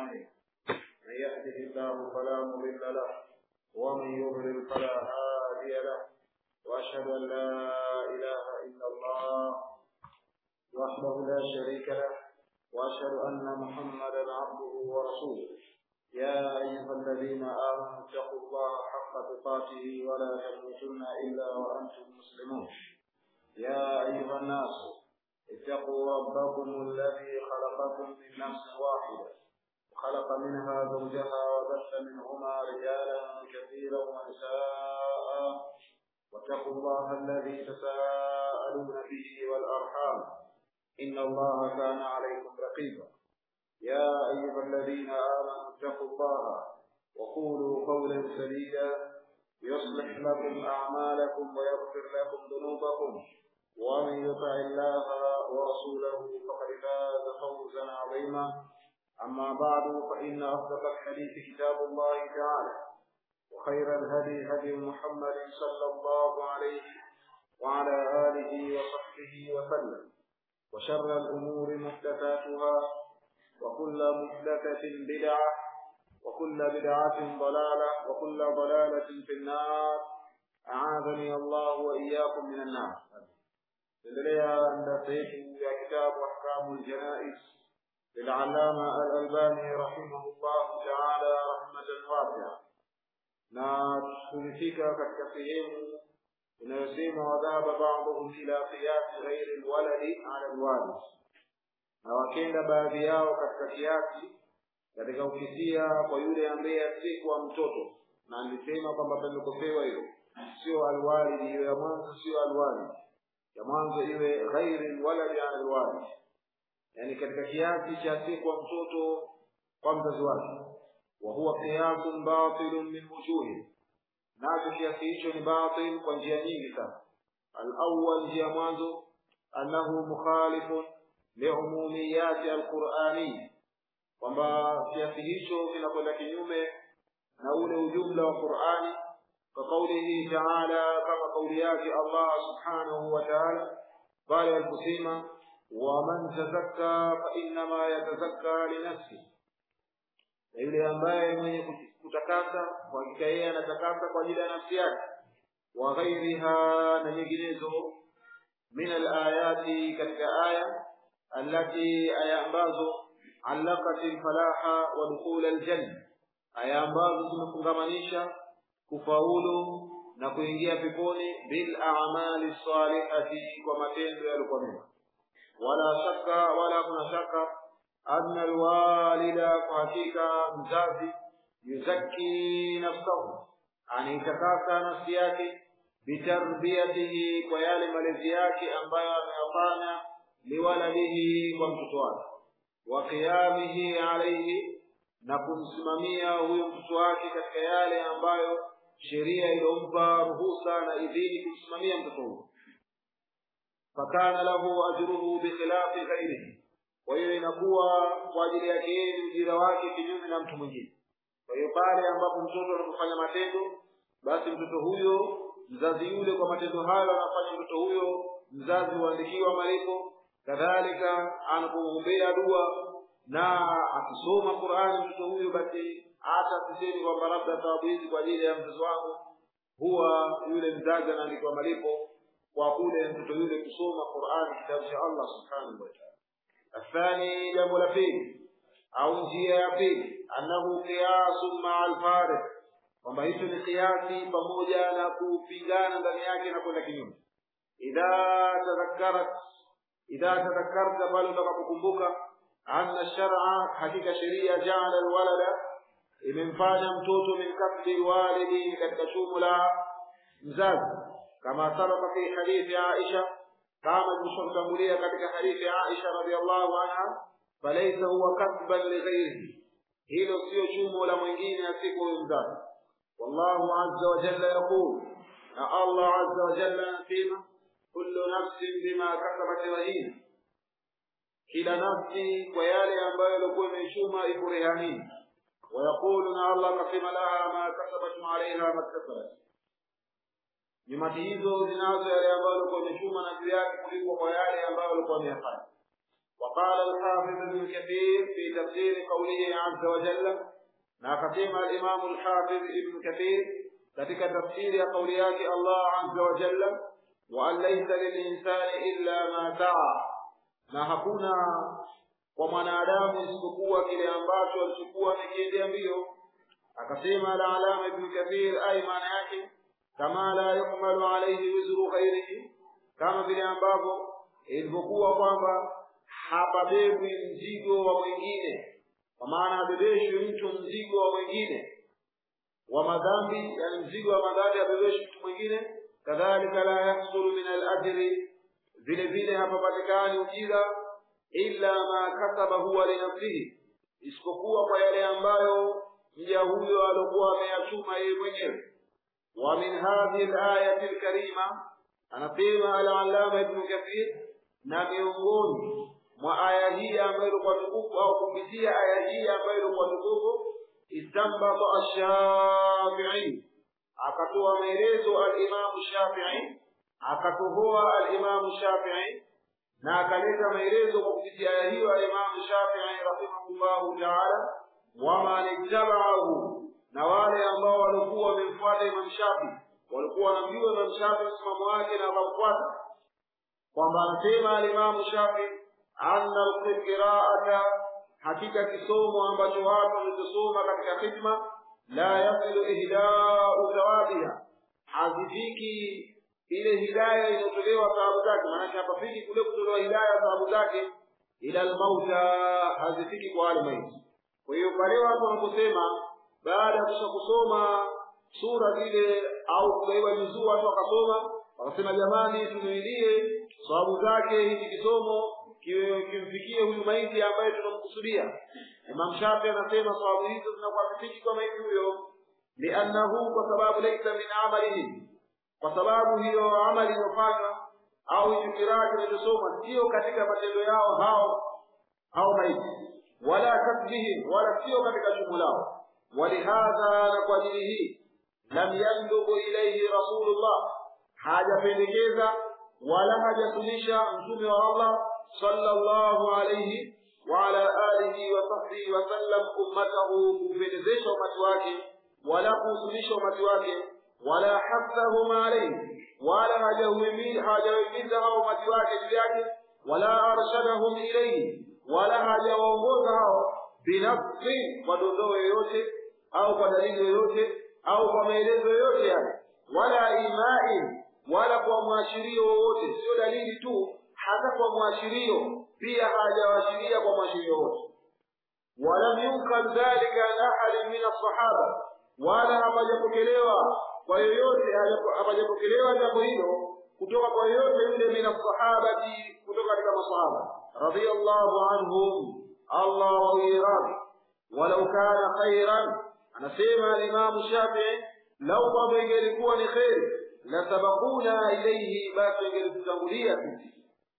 أعمالنا من يهده الله فلا مضل له ومن يضلل فلا هادي له وأشهد أن لا إله إلا الله وحده لا شريك له وأشهد أن محمدا عبده ورسوله يا أيها الذين آمنوا اتقوا الله حق تقاته ولا تموتن إلا وأنتم مسلمون يا أيها الناس اتقوا ربكم الذي خلقكم من نفس واحدة وخلق منها زوجها وبث منهما رجالا كثيرا ونساء واتقوا الله الذي تساءلون به والأرحام إن الله كان عليكم رقيبا يا أيها الذين آمنوا اتقوا الله وقولوا قولا سديدا يصلح لكم أعمالكم ويغفر لكم ذنوبكم ومن يطع الله ورسوله فقد فاز فوزا عظيما أما بعد فإن أصدق الحديث كتاب الله تعالى وخير الهدي هدي محمد صلى الله عليه وعلى آله وصحبه وسلم وشر الأمور محدثاتها وكل محدثة بدعة وكل بدعة ضلالة وكل ضلالة في النار أعاذني الله وإياكم من النار endelea darasa yetu ya kitabu ahkamu ljanais lilallama alalbani rahimahullahu taala rahmatan wasia na tulifika katika sehemu inayosema wadhahaba baduhum ila qiyasi ghairi lwaladi ala lwalid na wakenda baadhi yao katika kiasi katika ukisia kwa yule ambaye asiyekuwa mtoto na nilisema kwamba pamekosewa hilo sio alwalidi hiyo ya mwanzo sio alwalidi ya mwanzo iwe ghairi lwaladi ala lwalid yani katika kiasi cha asiyekuwa mtoto kwa mzazi wake wa huwa qiyasun batilun min wujuhi nacho kiasi hicho ni batil kwa njia nyingi sana alawal njia mwanzo annahu mukhalifun liumumiyati alqurani kwamba kiasi hicho kinakwenda kinyume na ule ujumla wa qurani كقوله تعالى كما قول ياك الله سبحانه وتعالى قال القسيمة ومن تزكى فإنما يتزكى لنفسه yule ambaye mwenye kutakasa kwa hakika yeye anatakasa kwa ajili ya nafsi yake wa ghairiha na nyinginezo min alayati katika aya allati aya ambazo allaqat alfalaha wa dukhul aljanna aya ambazo zimefungamanisha kufaulu na kuingia peponi bil a'mali salihati kwa matendo yalikuwa mema wala shaka wala kuna shaka anna alwalida kwa hakika mzazi yuzakki nafsahu anaitakasa nafsi yake bitarbiyatihi kwa yale malezi yake ambayo ameyafanya liwaladihi kwa mtoto wake wa qiyamihi alayhi na kumsimamia huyo mtoto wake katika yale ambayo sheria iliyompa ruhusa na idhini kumsimamia mtoto huyo fakana lahu ajruhu bikhilafi ghairihi kwa hiyo inakuwa kwa ajili yake yeye ni ujira wake kinyume na mtu mwingine kwa hiyo pale ambapo mtoto anapofanya matendo basi mtoto huyo mzazi yule kwa matendo hayo anafanya mtoto huyo mzazi huandikiwa malipo kadhalika anapomwombea dua na akisoma qurani mtoto huyo basi hata sisemi kwamba labda thawabu hizi kwa ajili ya mtoto wangu huwa yule mzazi anaandikiwa malipo kwa kule mtoto yule kusoma qurani kitabu cha allah subhanahu wataala athani jambo la pili au njia ya pili annahu qiyasun maa alfarid kwamba hicho ni kiasi pamoja na kupingana ndani yake na kwenda kinyume idha tadhakkarat idha tadhakkarta pale utakapokumbuka anna shar'a hakika sheria jaala alwalada imemfanya mtoto min kasbi walidi katika chumo la mzazi kama sabaka fi hadithi Aisha kama tulishotangulia katika hadithi Aisha radhiallahu anha falaysa huwa kasban lighairihi hilo sio chumo la mwingine asiko huyo mzazi wallahu azza wa jalla yaqul na Allah azza wa jalla anasema kullu nafsin bima kasabat rahina kila nafsi kwa yale ambayo ilikuwa imechuma iko rehanini ويقول ان الله قسم لها ما كسبت وعليها ما اكتسبت nyumati hizo zinazo yale ambayo alikuwa amechuma na juu yake kuliko kwa yale ambayo alikuwa ameyafanya wa وقال الحافظ ابن كثير في تفسير قوله عز وجل ناقسم الإمام الحافظ ابن كثير katika tafsiri ya kauli yake Allah azza wa jalla wa an laysa lilinsani illa ma saa na hakuna kwa mwanadamu isipokuwa kile ambacho alichokuwa amekiendea mbio akasema la alama ibn kathir ay maana yake kama la yuhmalu alayhi wizru ghairihi kama vile ambavyo ilivyokuwa kwamba hapabebwi mzigo wa mwingine kwa maana habebeshwi mtu mzigo wa mwingine wa madhambi yani mzigo wa madhambi habebeshwi mtu mwingine kadhalika la yahsulu min al-ajri vile vile hapapatikani ujira illa ma kasaba huwa linafsihi isipokuwa kwa yale ambayo mja huyo alikuwa ameyachuma yeye mwenyewe wa min hadhihi al-ayati al-karima anasema al-allama ibn kathir na miongoni mwa aya hii ambayo ilikuwa tukufu au kupitia aya hii ambayo ilikuwa tukufu istambata ash-shafi'i akatoa maelezo al-imam shafi'i akatohoa al-imam shafi'i na akaleta maelezo kwa kupitia aya hiyo al-imam shafi'i rahimahullahu ta'ala wama nittaba'ahu na wale ambao walikuwa wamemfuata imam shafi'i walikuwa wanamjua imam shafi'i msimamo wake na wakamfuata kwamba anasema al-imam shafi'i anna al-qira'ata hakika kisomo ambacho watu wamesoma katika khidma la yasilu ihda'u zawadiha hazifiki ile hidaya inayotolewa thawabu zake maanake hapafiki kule kutolewa hidaya thawabu zake ila almauta hazifiki kwa wale maiti kwa hiyo pale watu wanaposema baada ya kusha kusoma sura zile au kugaiwa juzuu watu wakasoma wakasema jamani tunuilie sababu zake hiki kisomo kimfikie huyu maiti ambaye tunamkusudia Imam Shafi anasema sababu hizo zinakuwa zifiki kwa maiti huyo liannahu kwa sababu laisa min amalihi kwa sababu hiyo amali iliyofanywa au hiyo kiraa kinachosoma sio katika matendo yao hao hao maiti wala kasbihim wala sio katika shughuli lao walihadha na kwa ajili hii lam yandughu ilayhi rasulullah hajapendekeza wala hajasunisha mtume wa Allah sallallahu alayhi wa ala alihi wa sahbihi wa sallam ummatahu kupendezesha umati wake wala kuhusunisha umati wake wala hathahum alayhi wala hajawahimiza hao umati wake juu yake wala arshadahum ilayhi wala hajawaongoza hao binafsi kwa dondoo yoyote au kwa dalili yoyote au kwa maelezo yoyote yale wala imai wala kwa mwashirio wowote sio dalili tu hata kwa mwashirio pia hajawaashiria kwa mwashirio wote walam yunkar dhalika an ahadin min alsahaba wala hapajapokelewa kwa yoyote hapajapokelewa jambo hilo kutoka kwa yoyote yule min alsahabati kutoka katika masahaba radiyallahu anhum allah wawiradhi walau kana khairan anasema alimamu shafii lau kwamba ingelikuwa ni kheri lasabakuna ilaihi basi ingelitutangulia sisi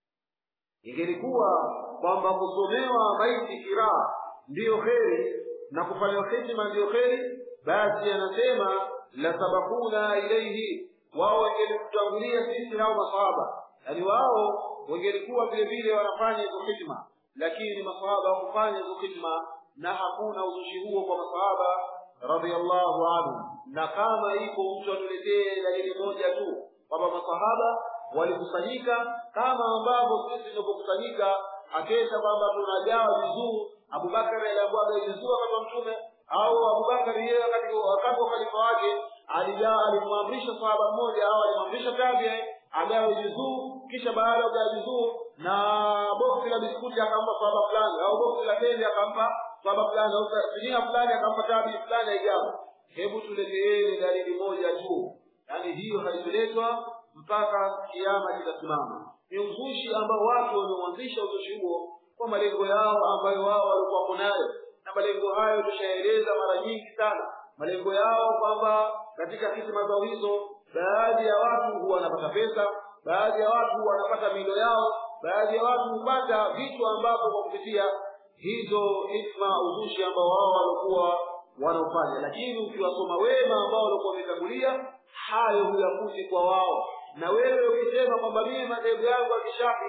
ingelikuwa kwamba kusomewa maiti kiraa ndiyo kheri na kufanywa khidma ndiyo kheri basi anasema lasabakuna ilaihi wao wangelitutangulia sisi hao masahaba yaani wao wangelikuwa vile vile wanafanya hizo khidma lakini masahaba hawakufanya hizo khidma na hakuna uzushi huo kwa masahaba radhiallahu anhu na kama ipo mtu atuletee dalili moja tu kwamba masahaba walikusanyika kama ambavyo sisi tunapokusanyika akesha kwamba tunagawa vizuu abubakari aliabwaga vizuu wakati wa mtume au abubakari yeye wakati wa khalifa wake aligawa alimwamrisha sahaba mmoja au alimwamrisha tabi agawe vizuu kisha baada ya kugawa vizuu na boksi la biskuti akampa sahaba fulani au boksi la tende akampa sahaba fulani au sinia fulani akampa tabi fulani aigawa hebu tuleteeni dalili moja tu yaani hiyo haitoletwa mpaka kiama kitasimama ni uzushi ambao watu wameuanzisha uzushi huo kwa malengo yao ambayo wao walikuwa nayo na malengo hayo tushaeleza mara nyingi sana malengo yao kwamba katika hisima zao hizo baadhi ya watu huwa wanapata pesa baadhi ya watu wanapata milo yao baadhi ya watu hupata vitu ambavyo kwa kupitia hizo hikma uzushi ambao wao walikuwa wanaofanya lakini ukiwasoma wema ambao walikuwa wametangulia hayo huyakuti kwa wao na wewe ukisema kwamba mimi madhehebu yangu ya kishafi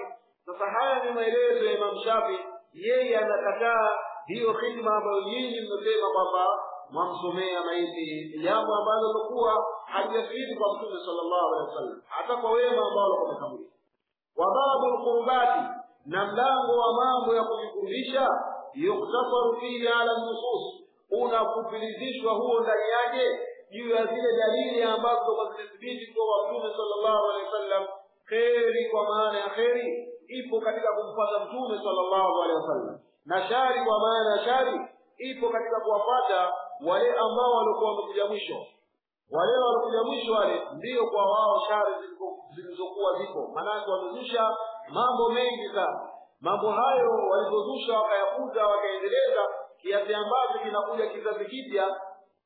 sasa haya ni maelezo ya imam shafi yeye anakataa hiyo khidma ambayo nyinyi mmesema kwamba mwamsomea maiti ni jambo ambalo lokuwa halijathibiti kwa mtume sallallahu alaihi wasallam hata kwa wema ambao walikuwa wametangulia wa babu lqurbati na mlango wa mambo ya kujikurubisha yuktasaru fihi ala nusus unakupilizishwa huo ndani yake juu ya zile dalili ambazo kwa zimethibiti kuwa mtume sallallahu alaihi wasallam kheri kwa maana ya kheri ipo katika kumfuata mtume sallallahu alaihi wasallam na shari kwa maana ya shari ipo katika kuwapata wale ambao walikuwa wamekuja mwisho wale walikuja mwisho wale ndiyo kwa wao shari zilizokuwa ziko maanake wamezusha mambo mengi sana mambo hayo walizozusha wakayakuza wakaendeleza kiasi ambacho kinakuja kizazi kipya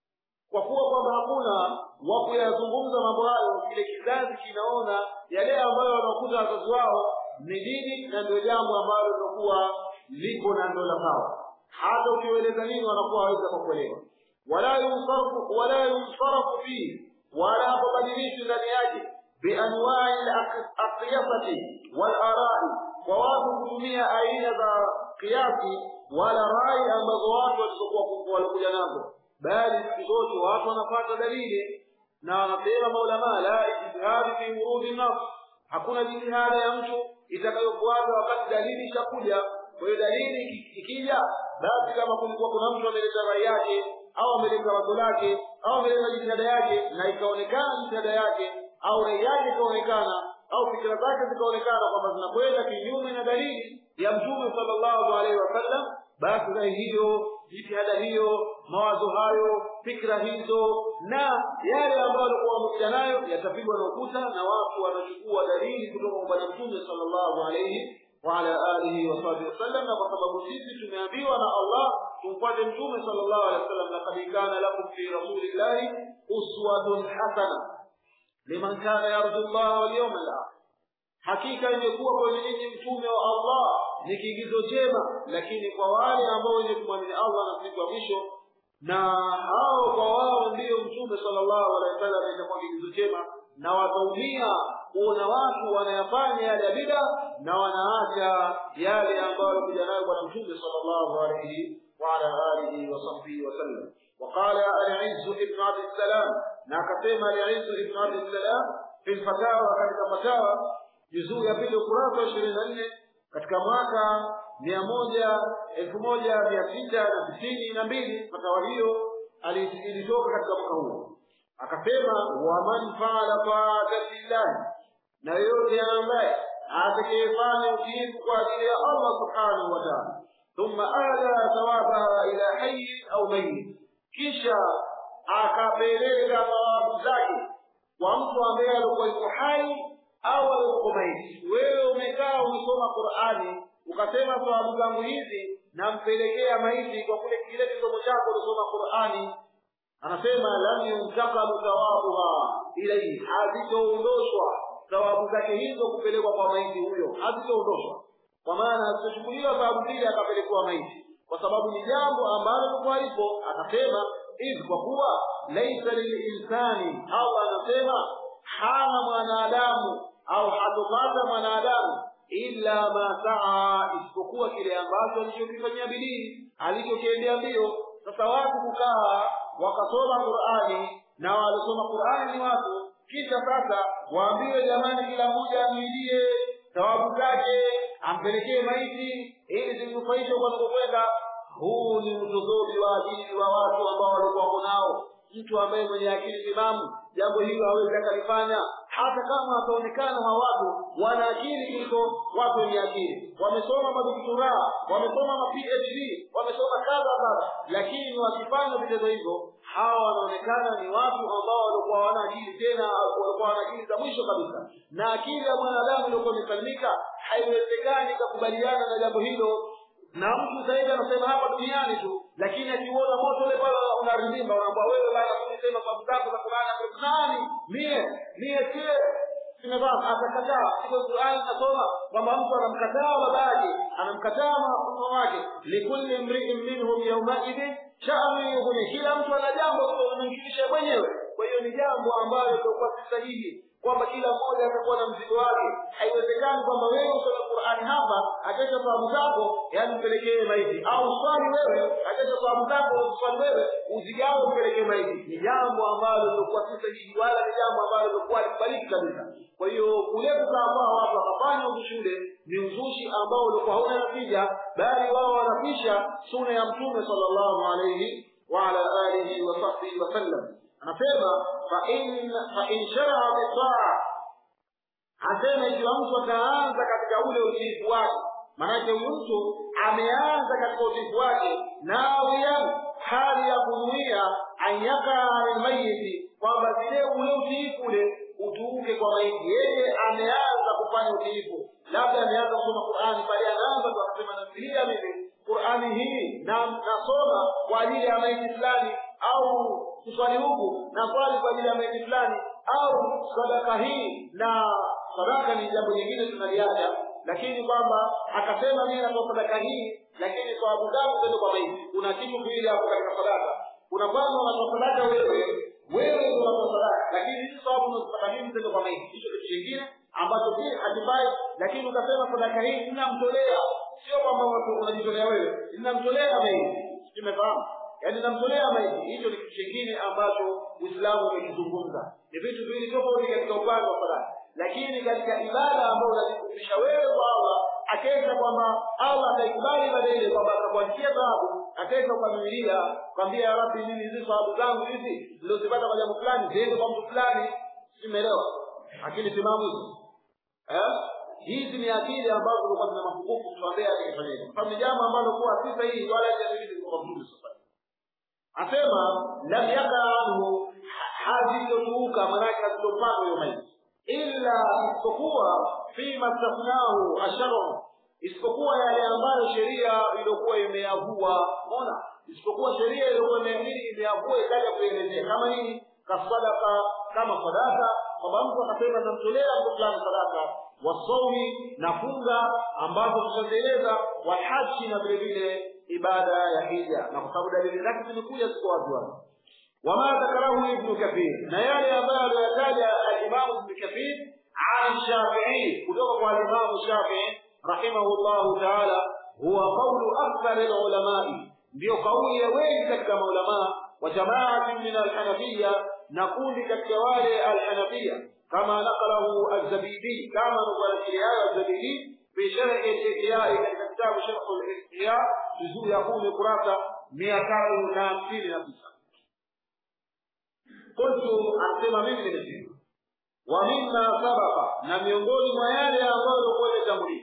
kwa kuwa kwamba hakuna wa kuyazungumza mambo hayo kile kizazi kinaona yale ambayo wanakuza wazazi wao ni dini na ndio jambo ambalo linakuwa lipo na ndio la sawa hata ukieleza nini wanakuwa hawezi kukuelewa wala yusarfu wala yusarfu fihi wala hapabadilishwi ndani yake bianwai alaqiyasati walarai kwa watu kutumia aina za kiasi wala rai ambazo watu walizokuwa walikuja nazo bali siku zote watu wanapata dalili na wanasema maulamaa la ijtihadi fi wurudi nafs hakuna jitihada ya mtu itakayofuata wakati dalili ishakuja kwa hiyo dalili ikija basi kama kulikuwa kuna mtu ameleta rai yake au ameleta wazo lake au ameleta jitihada yake na ikaonekana jitihada yake au rai yake ikaonekana au fikira zake zikaonekana kwamba zinakwenda kinyume na dalili ya mtume sallallahu alaihi wasallam basi rai hiyo jitihada hiyo mawazo hayo fikra hizo na yale ambayo walikuwa wamekuja nayo yatapigwa na ukuta na watu wanachukua dalili kutoka kwa bwana mtume sallallahu alaihi وعلى آله وصحبه وسلم na kwa sababu sisi tumeambiwa na Allah tumfuate mtume sallallahu alaihi wasallam laqad kana lakum fi rasulillahi uswatun hasana liman kana yarju Allah wal yawm al akhir hakika imekuwa kwenye ninyi mtume wa Allah ni kiigizo chema lakini kwa wale ambao wenye kumwamini Allah na siku ya mwisho na hao kwa wao ndiyo mtume sallallahu alaihi wasallam itakuwa kiigizo chema na wataumia kuona watu wanayafanya yale ya bida na wanaacha yale ambayo walikuja nayo bwana mtume sallallahu alaihi وعلى آله وصحبه وسلم وقال العز ابن عبد السلام ناكتم العز ابن عبد السلام في الفتاوى katika fatawa juzuu ya pili ukurasa wa ishirini na nne katika mwaka mia moja elfu moja mia sita na tisini na mbili fatawa hiyo ilitoka katika mwaka huo akasema waman faala taata lillahi na yoyote ambaye atakayefanya utiifu kwa ajili ya allah subhanahu wa taala thumma ada thawabaha ila hayin au mayit kisha akapeleka thawabu zake kwa mtu ambaye alikuwa yuko hai au alikuwa maiti wewe umekaa umesoma qurani ukasema thawabu zangu hizi nampelekea maiti kwa kule kile kisomo chako ulisoma qurani anasema lam yuntakalu thawabuha ilaihi hazitoondoshwa thawabu zake hizo kupelekwa kwa maiti huyo hazitoondoshwa kwa maana hazitochukuliwa thawabu zile akapelekwa maiti kwa sababu ni jambo ambalo likuwa lipo akasema hivi kwa kuwa laisa lilinsani allah anasema hana mwanadamu au hatopata mwanadamu illa ma saa isipokuwa kile ambacho alichokifanyia bidii alichokiendea mbio sasa watu kukaa wakasoma qurani na walisoma qurani ni watu kisha sasa waambiwe jamani kila mmoja amwidie thawabu zake ampelekee maiti ili zimnufaishe kwanakokwenda huu ni utozozi wa ajili wa watu ambao walikuwa wako nao mtu ambaye mwenye akili timamu jambo hilo hawezi akalifanya hata kama wataonekana hawa watu wana akili kuliko watu wenye akili wamesoma madoktora wamesoma ma phd wamesoma kadha kadha lakini wakifanya vitezo hivyo hawa wanaonekana ni watu ambao walikuwa hawana akili tena walikuwa wana akili za mwisho kabisa na akili ya mwanadamu iliokuwa imesalimika haiwezekani ikakubaliana na jambo hilo na mtu zaidi anasema hapa duniani tu lakini akiuona moto ule pale unaridhimba unaambia wewe bana kunisema sababu zako za Qur'ani nani mie mie sie simevaa atakataa sio Qur'ani nasoma kwamba mtu anamkataa babake anamkataa mama wake likulli mri'in minhum yawma idin sha'nu yughni kila mtu ana jambo linalomshirikisha mwenyewe kwa hiyo ni jambo ambalo lilikuwa si sahihi kwamba kila mmoja atakuwa na mzigo wake haiwezekani kwamba wewe usome Qur'ani hapa akesha fahamu zako yani mpelekee maiti au swali wewe akesha fahamu zako swali wewe uzigawe mpelekee maiti ni jambo ambalo lilikuwa si sahihi wala ni jambo ambalo lilikuwa likubaliki kabisa kwa hiyo kule kukaambao watu wakafanya uzushi ule ni uzushi ambao ulikuwa hauna natija bali wao wanapisha suna ya mtume sallallahu alayhi wa ala alihi wa sahbihi wasallam anasema fa in fa in sharaa bitaa asema ikiwa mtu ataanza katika ule utiifu wake maanake huyu mtu ameanza katika utiifu wake nawiyan hali ya kunuia anyakaa lilmayiti kwamba vile ule utiifu ule utuuke kwa maiti yeye ameanza kufanya utiifu labda ameanza kusoma qurani pale anaanza tu akasema nafikiria mimi qurani hii na nasoma kwa ajili ya maiti fulani au kuswali huku na swali kwa ajili ya maiti fulani au sadaka hii na sadaka ni jambo jingine tunaliacha lakini kwamba akasema mimi natoa sadaka hii lakini sababu zangu zende kwa maiti kuna kitu viwili hapo katika sadaka kuna kwanza unatoa sadaka wewe wewe ndio unatoa sadaka lakini hizi sababu unazipata mimi zende kwa maiti hicho kitu kingine ambacho pia hakifai lakini ukasema sadaka hii ninamtolea sio kwamba unajitolea wewe ninamtolea maiti tumefahamu yaani namtolea maiti hicho ni kitu kingine ambacho uislamu umekizungumza ni vitu viwili tofauti katika upande wa sadaka lakini katika ibada ambayo unajikumbusha wewe kwa Allah akesha kwamba Allah ataikubali ibada ile kwamba atakuandikia thawabu akesha ukamimilia kwambia ya Rabbi mimi hizi thawabu zangu hizi nilizopata kwa jambo fulani ziende kwa mtu fulani simeelewa akili timamu hizo eh hizi ni akili ambazo zilikuwa zina mapungufu tuambia akifanya hivyo kwa ni jambo ambalo kuwa si sahihi wala hajadhibiti kwa mtume sallallahu asema lam yaka anhu hazitotuuka manake hazitopangwa hiyo maiti illa isipokuwa fima stafnahu asharu isipokuwa yale ambayo sheria iliyokuwa imeyavua unaona isipokuwa sheria iliyokuwa imeyavua ikaja kuelezea kama nini kasadaka kama sadaka kwamba mtu akasema namtolea mtu fulani sadaka wasaumi na funga ambazo tutazieleza walhaji na vile vile ibada ya hija na kwa sababu dalili zake zimekuja ziko wazi wazi وما ذكره ابن كثير نيال يضال يزال الإمام ابن كثير عن الشافعي كتب الإمام الشافعي رحمه الله تعالى هو قول أكثر العلماء ndio kauli ya wengi katika maulamaa wa jamaati min alhanafia na kundi katika wale alhanafia kama naqalahu alzabidi kama nukuanakiliayo alzabidi fi sharhi lihyai katika kitabu sharhu lihya juzuu ya kumi kurasa mia tatu na hamsini na tisa qultu anasema mimi nimesema wa mimma sabaqa na miongoni mwa yale ambayo ilikuwa imetangulia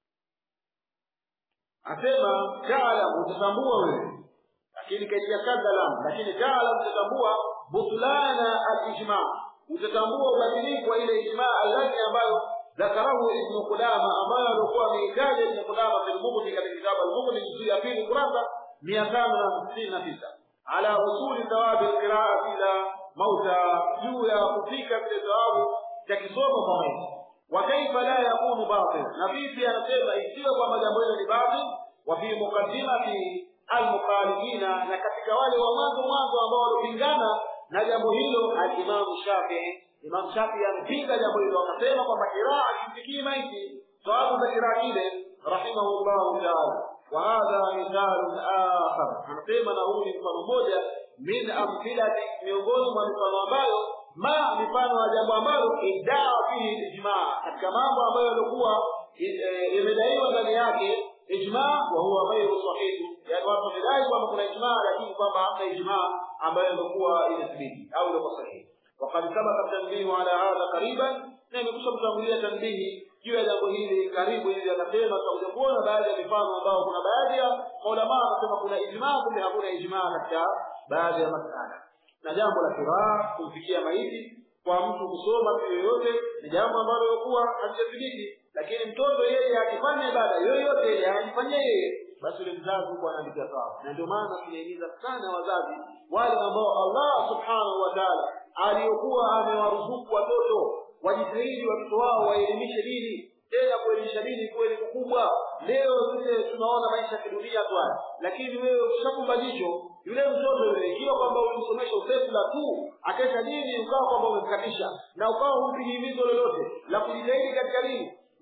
asema jaala utatambua wewe lakini kaija kadhalam lakini jaala utatambua butlana alijma utatambua ubadilifu wa ile ijma allati ambayo ذكره ابن قدامة ambayo alikuwa ameitaja Ibn Qudama fil Mughni katika kitabu al-Mughni juzuu ya pili kurasa 569 ala usuli thawabi al-qira'a ila mauta juu ya kufika vile thawabu cha kisomo kwa maiti wa kaifa la yakunu batil na vipi anasema isiwe kwamba jambo hilo ni batil wa fi muqaddimati al-mukhalifina na katika wale wa mwanzo mwanzo ambao walipingana na jambo hilo al-Imam Shafi'i Imam Shafi'i amepinga jambo hilo akasema kwamba kiraa kimfikii maiti sababu za kiraa kile rahimahullahu ta'ala wa hadha mithalun akhar anasema na huu ni mfano mmoja min amthilati miongoni mwa mifano ambayo ma mifano ya jambo ambalo idaa fihi ijma katika mambo ambayo yalikuwa imedaiwa ndani yake ijma wa huwa ghairu sahihi yani watu wamedai kwamba kuna ijma lakini kwamba hamna ijma ambayo ilikuwa imethibiti au ilikuwa sahihi وقد سبق التنبيه على هذا قريبا na imekusha kutangulia tanbihi juu ya jambo hili karibu hivi akasema tutakuja kuona baadhi ya mifano ambao kuna baadhi ya maulama wanasema kuna ijmaa kumbe hakuna ijmaa katika baadhi ya masala na jambo la kiraa kumfikia maiti kwa mtu kusoma tu yoyote ni jambo ambalo lilikuwa halijathibiti lakini mtoto yeye akifanya ibada yoyote ile anajifanyia yeye basi yule mzazi huko anaandikia sawa na ndio maana tunahimiza sana wazazi wale ambao Allah subhanahu wa ta'ala aliyokuwa amewaruzuku watoto wajitahidi watoto wao waelimishe dini tena kuelimisha dini kweli kubwa leo vile tunaona maisha ya kidunia tu haya lakini wewe ukishakumba jicho yule mtoto yule ikiwa kwamba ulimsomesha usefula tu akesha dini ukawa kwamba umemkatisha na ukawa humpigi himizo lolote la kujitahidi katika dini mtoto yule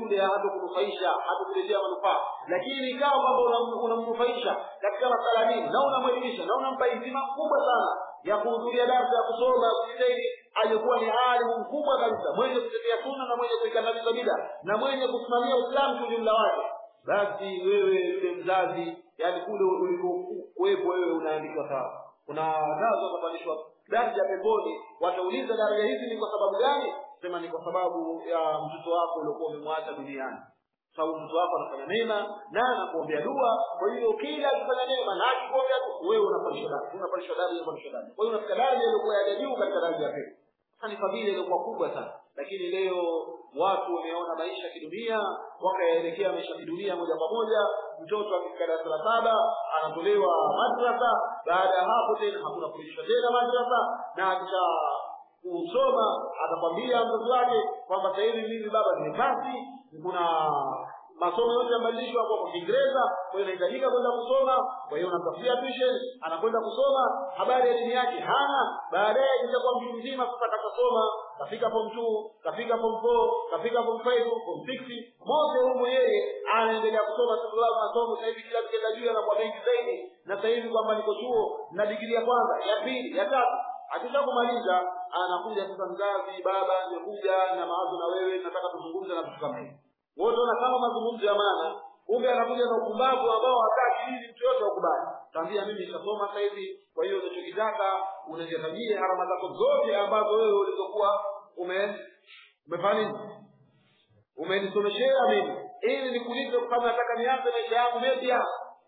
yule hatakunufaisha hatakuletea manufaa lakini ikawa kwamba unam- unamnufaisha katika masala dini na unamwelimisha na unampa heshima kubwa sana ya kuhudhuria darsa ya kusoma ya kujitahidi alikuwa ni alimu mkubwa kabisa mwenye kutetea sunna na mwenye kuikandamiza bida na mwenye kusimamia uislamu kwa ujumla wake basi wewe yule mzazi yani kule ulikokuwepo wewe unaandikwa sawa kuna nazo watapandishwa daraja pemboni watauliza daraja hizi ni kwa sababu gani sema ni kwa sababu ya mtoto wako uliokuwa umemwacha duniani sababu mtoto wako anafanya mema na anakuombea dua kwa hiyo kila akifanya mema na akikuombea dua wewe unapandishwa daraja unapandishwa daraja unapandishwa daraja kwa hiyo unafika daraja iliyokuwa ya juu katika daraja ya pili sasa ni fadhila iliyokuwa kubwa sana lakini leo watu wameona maisha ya kidunia wakayaelekea maisha ya kidunia moja kwa moja mtoto akifika darasa la saba anatolewa madrasa baada ya hapo tena hakuna kurudishwa tena madrasa na akisha kusoma atakwambia mtoto wake kwamba sasa hivi mimi baba nimepasi kuna masomo yote yamebadilishwa kwa kwa Kiingereza kwa hiyo inahitajika kwenda kusoma kwa hiyo unamtafutia tuition anakwenda kusoma habari ya dini yake hana baadaye kishakuwa mtu mzima sasa katasoma kafika form 2 kafika form 4 kafika form 5 form 6 moja humo yeye anaendelea kusoma sababu masomo sasa hivi kila kienda juu anakuwa mengi zaidi na sasa hivi kwamba niko chuo na digrii ya kwanza ya pili ya tatu akisha kumaliza anakuja sasa mzazi baba nimekuja na mawazo na wewe nataka tuzungumze na vitu kama hivi wote wana kama mazungumzo ya maana kumbe anakuja na upumbavu ambao hata akili mtu yote ukubali tambia mimi nitasoma sasa hivi kwa hiyo unachokitaka unajitajie harama zako zote ambazo wewe ulizokuwa ume umefanya nini umenisomeshea mimi ili nikulipe kama nataka nianze maisha yangu mapya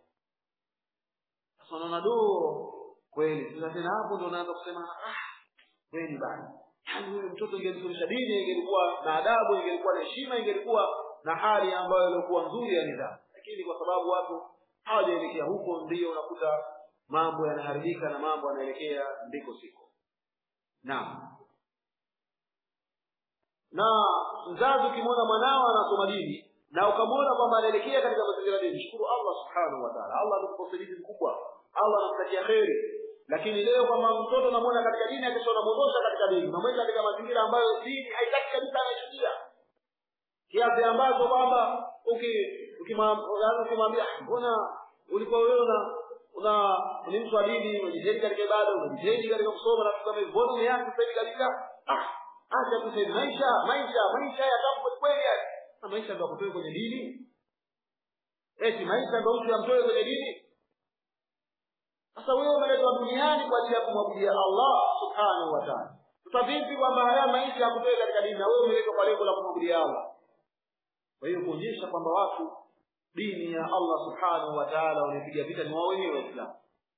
sasa unaona do kweli sasa tena hapo ndo unaanza kusema ah kweli bana yaani huyu mtoto ingelisomesha dini ingelikuwa na adabu ingelikuwa na heshima ingelikuwa na hali ambayo ilikuwa nzuri ya nidhamu lakini kwa sababu watu hawajaelekea huko ndio unakuta mambo yanaharibika na mambo yanaelekea ndiko siko naam na mzazi ukimwona mwanao anasoma dini na ukamwona kwamba anaelekea katika mazingira dini shukuru allah subhanahu wa taala allah anakupa usaidizi mkubwa allah anakutakia kheri lakini leo kwamba mtoto unamwona katika dini akisha unamwondosha katika dini unamweka katika mazingira ambayo dini haitaki kabisa anachukia kiasi ambacho kwamba ukimwambia mbona ulikuwa wewe una una ni mtu wa dini unajitahidi katika ibada unajitahidi katika kusoma na kusoma hivyo mbona umeanza sasa hivi kabisa ah acha tu sasa maisha maisha maisha ya tabu kweli yani na maisha ndio kutoe kwenye dini eti maisha ndio mtu amtoe kwenye dini sasa wewe umeletwa duniani kwa ajili ya kumwabudia Allah subhanahu wa ta'ala sasa vipi kwamba haya maisha yakutoe katika dini na wewe umeletwa kwa lengo la kumwabudia Allah kwa hiyo kuonyesha kwamba watu dini ya Allah subhanahu wa ta'ala wanapiga vita ni wao wenyewe waislamu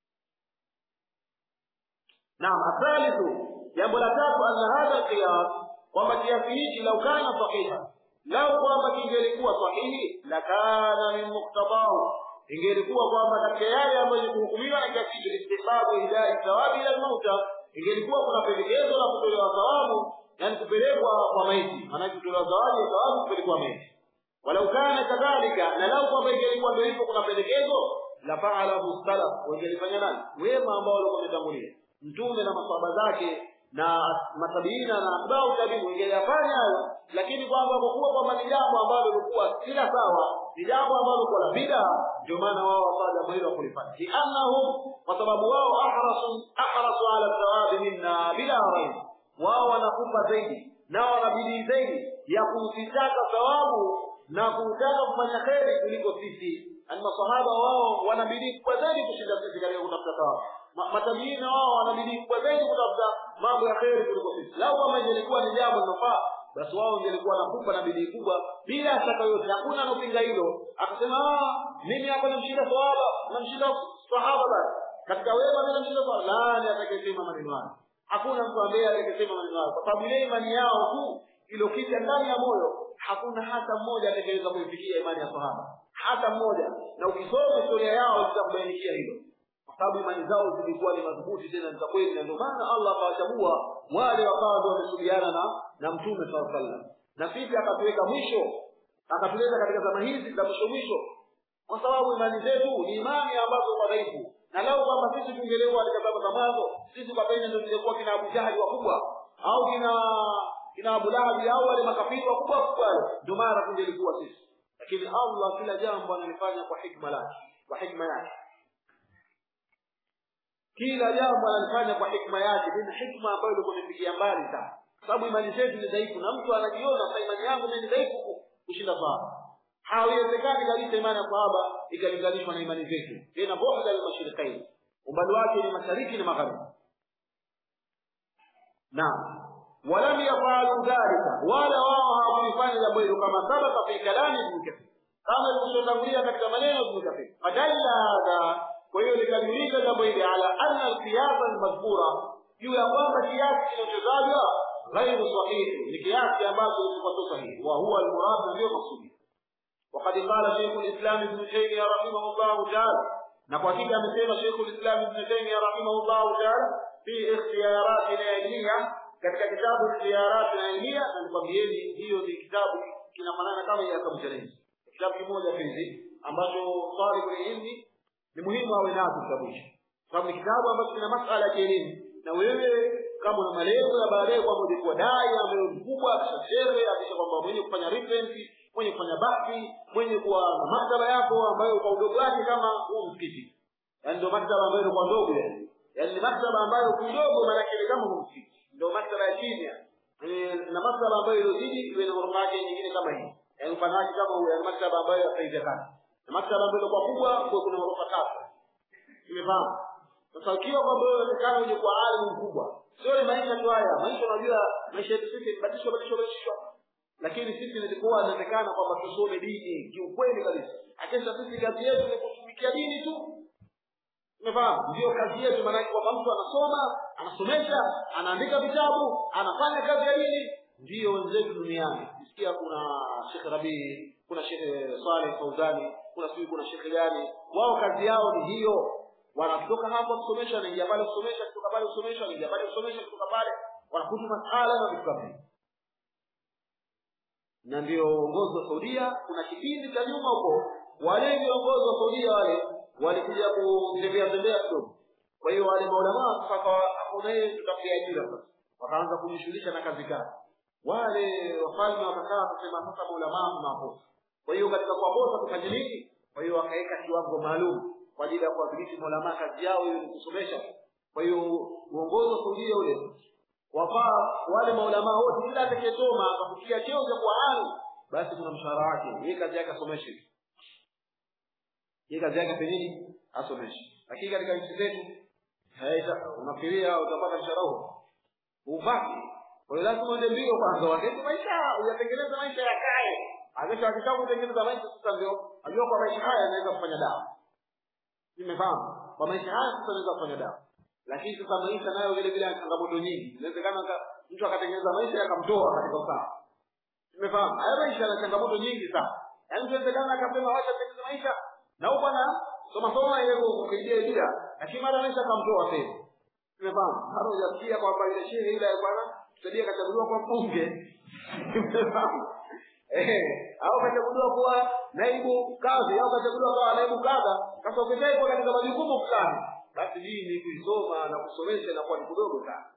naam athalithu jambo la tatu anna hadha qiyas kwamba kiasi hichi lau kana sahiha lau kwamba kingelikuwa sahihi lakana min muktadahu ingelikuwa kwamba katika yale ambayo ni kuhukumiwa na kiasi hicho istihbabu hidayati thawabi ila mauta ingelikuwa kuna pendekezo la kutolewa thawabu yani kupelekwa kwa maiti maanake kutolewa zawadi ya thawabu kupelekwa maiti walau kana kadhalika na lau kwamba ingelikuwa ndio hivyo kuna pendekezo la faalahu salaf wangelifanya nani wema ambao walikuwa wametangulia mtume na masahaba zake na matabiina na atbau tabiin wangeyafanya hayo lakini kwamba kwa kuwa kwamba ni jambo ambalo lilikuwa kila sawa ni jambo ambalo kwa la bida ndio maana wao wakawa jambo hilo kulifanya liannahum kwa sababu wao ahrasu ahrasu ala thawabi minna bila raib wao wanakupa zaidi na wanabidii zaidi ya kuzitaka thawabu na kutaka kufanya kheri kuliko sisi ani masahaba wao wanabidii kubwa zaidi kushinda sisi katika kutafuta thawabu matabiina wao wanabidii kubwa zaidi kutafuta mambo ya kheri kuliko sisi lau kama ingelikuwa ni jambo linofaa basi wao ingelikuwa nakupa na bidii kubwa bila shaka yote hakuna anopinga hilo akasema mimi hapa namshinda sahaba namshinda sahaba basi katika wema mimi namshinda sahaba nani atakayesema maneno hayo hakuna mtu ambaye atakayesema maneno hayo kwa sababu ile imani yao tu iliyokita ndani ya moyo hakuna hata mmoja atakayeweza kuifikia imani ya sahaba hata mmoja na ukisoma historia yao itakubainikia hilo kwa sababu imani zao zilikuwa ni madhubuti tena za kweli na ndio maana Allah akawachagua wale wakawa ndio wamesubiana na na mtume sallallahu alaihi wasallam na sisi akatuweka mwisho akatuleta katika zama hizi za mwisho mwisho kwa sababu imani zetu ni imani ambazo kwa dhaifu na lau kwamba sisi tungelewa katika zama za mwanzo sisi kwa pengine ndio tungekuwa kina Abu Jahali wakubwa au kina kina Abu Lahab au wale makafiri wakubwa wakubwa ndio maana tungelikuwa sisi lakini Allah kila jambo analifanya kwa hikma lake kwa hikma yake kila jambo analifanya kwa hikma yake ni hikma ambayo ilikuwa imefikia mbali sana sababu imani zetu ni dhaifu na mtu anajiona sasa imani yangu ni dhaifu kushinda sahaba haiwezekani kabisa imani ya sahaba ikalinganishwa na imani zetu tena bu'da al-mashriqain umbali wake ni mashariki na magharibi naam ولم يفعلوا ذلك ولا wao hawakulifanya jambo hilo kama sabaka fi kalami ibn kathir kama ilivyotangulia katika maneno ibn kathir fadalla hadha kwa hiyo likamilika jambo hili ala anna alqiyas almadhkura juu ya kwamba kiasi kinachotajwa ghairu sahihi ni kiasi ambacho kilikuwa sahihi wa huwa almurad ndio maksudi وقد قال شيخ الاسلام ابن تيميه رحمه الله تعالى نقول amesema شيخ الاسلام ابن تيميه رحمه الله تعالى في اختيارات العلميه katika kitabu Ziyarat al-Ilmiya na nikwambieni hiyo ni kitabu kinafanana kama ya Abu Challenge kitabu kimoja hizi ambacho talibul ilmi ni muhimu awe nacho kitabu hicho sababu ni kitabu ambacho kina masuala ya kielimu na wewe kama una malengo ya baadaye kwamba ulikuwa dai ambaye mkubwa kisha shehe akisha kwamba mwenye kufanya reference mwenye kufanya bahthi mwenye kuwa na maktaba yako ambayo kwa udogo wake kama huo msikiti yani ndio maktaba ambayo ilikuwa ndogo yani yani ni maktaba ambayo kidogo maana yake kama huo msikiti ndio maktaba ya chini na maktaba ambayo ilozidi iwe na ghorofa yake nyingine kama hii yaani mfano wake kama huyo yaani maktaba ambayo haifanyikana na maktaba ambayo kwa kubwa kwa kuna ghorofa tatu umefahamu sasa ukiwa kwamba wewe unataka uje kwa alimu mkubwa sio ni maisha tu haya maisha unajua maisha yetu sisi badilishwa badilishwa badilishwa lakini sisi nilikuwa inaonekana kwamba tusome dini kiukweli kabisa akesha sisi kazi yetu ni kutumikia dini tu umefahamu ndio kazi yetu maanake kwamba mtu anasoma anasomesha anaandika vitabu anafanya kazi ya dini ndio wenzetu duniani sikia kuna Sheikh Rabii kuna Sheikh Saleh Fauzani kuna sijui kuna Sheikh gani wao kazi yao ni hiyo wanatoka hapa kusomesha wanaingia pale kusomesha kutoka pale kusomesha wanaingia pale kusomesha kutoka pale wanakuta masala na vitu kama hivyo na ndio uongozi wa Saudia kuna kipindi cha nyuma huko wale viongozi wa Saudia wale walikuja kutembea tembea kidogo kwa hiyo wale maulama sasa hakuna yeye tutafikia ajira sasa wakaanza kujishughulisha na kazi kazi wale wafalme wakakaa kusema sasa maulama tunaposa kwa hiyo katika kuwaposa tufanye nini kwa hiyo wakaweka kiwango maalum kwa ajili ya kuwadhibiti maulama kazi yao hiyo ni kusomesha kwa hiyo uongozi wa Saudia ule wafaa wale maulama wote kila atakayesoma akafikia cheo cha kuwa ali basi kuna mshahara wake yeye kazi yake asomeshe yeye kazi yake afanye nini asomeshe lakini katika nchi zetu unafikiria utapata mshahara huo upati kwa hiyo lazima uende mbio kwanza wakati maisha uyatengeneza maisha yakae akisha akitaka kutengeneza maisha sasa ndio ajua kwa maisha haya anaweza kufanya dawa nimefahamu kwa maisha haya sasa anaweza kufanya dawa lakini sasa maisha nayo vile vile yana changamoto nyingi inawezekana mtu akatengeneza maisha yakamtoa katika usawa nimefahamu haya maisha yana changamoto nyingi sana yaani inawezekana akasema wacha tengeneza maisha na huko bwana soma soma ile kusaidia idea lakini mara maisha akamtoa tena nimefahamu hata hujasikia kwamba ile shehe ile bwana tusaidie kachaguliwa kwa mbunge nimefahamu eh au kachaguliwa kuwa naibu kadhi au kachaguliwa kuwa naibu kadha sasa ukitaka katika majukumu fulani basi hii ni kuisoma na kusomesha inakuwa ni kudogo sana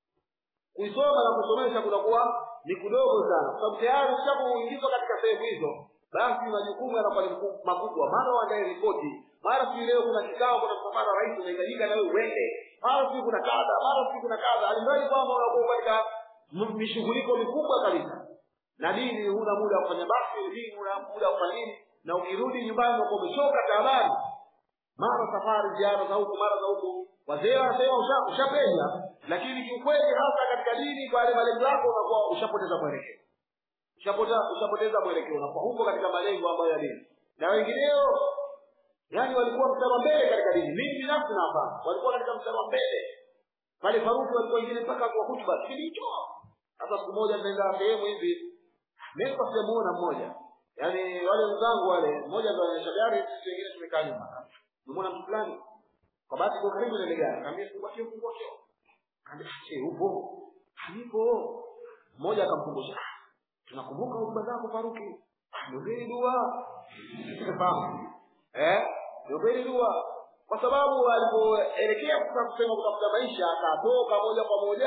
kuisoma na kusomesha kunakuwa ni kudogo sana kwa sababu tayari ushakuingizwa katika sehemu hizo basi majukumu yanakuwa ni makubwa mara waandae ripoti mara si leo kuna kikao kuna msafara rais unahitajika na wewe uende mara si kuna kadha mara si kuna kadha alimradi kwamba unakuwa katika mishughuliko mikubwa kabisa na dini huna muda wa kufanya basi dini huna muda wa kufanya nini na ukirudi nyumbani unakuwa umechoka tayari mara safari ziara za huku mara za huku wazee wanasema ushapenya lakini kiukweli hasa katika dini kwa yale malengo yako unakuwa ushapoteza mwelekeo ushapoteza ushapoteza mwelekeo unakuwa huko katika malengo ambayo ya dini na wengineo yani walikuwa mstari wa mbele katika dini mimi binafsi nafahamu walikuwa katika mstari wa mbele pale faruki walikuwa wengine mpaka kwa hutuba kipindi hicho sasa siku moja tunaenda sehemu hivi mimi kwa sijamuona mmoja yaani wale wenzangu wale mmoja ndo anaendesha gari sisi wengine tumekaa nyuma Nimeona mtu fulani kwa bahati kwa karibu na ile gari. Kaambia fungua kio fungua kio. Kaambia che upo. Hanipo. Mmoja akamkumbusha. Tunakumbuka hotuba zako Faruki. Niombeni dua. Fahamu. Eh? Niombeni dua. Kwa sababu alipoelekea sasa kusema kutafuta maisha akatoka moja kwa moja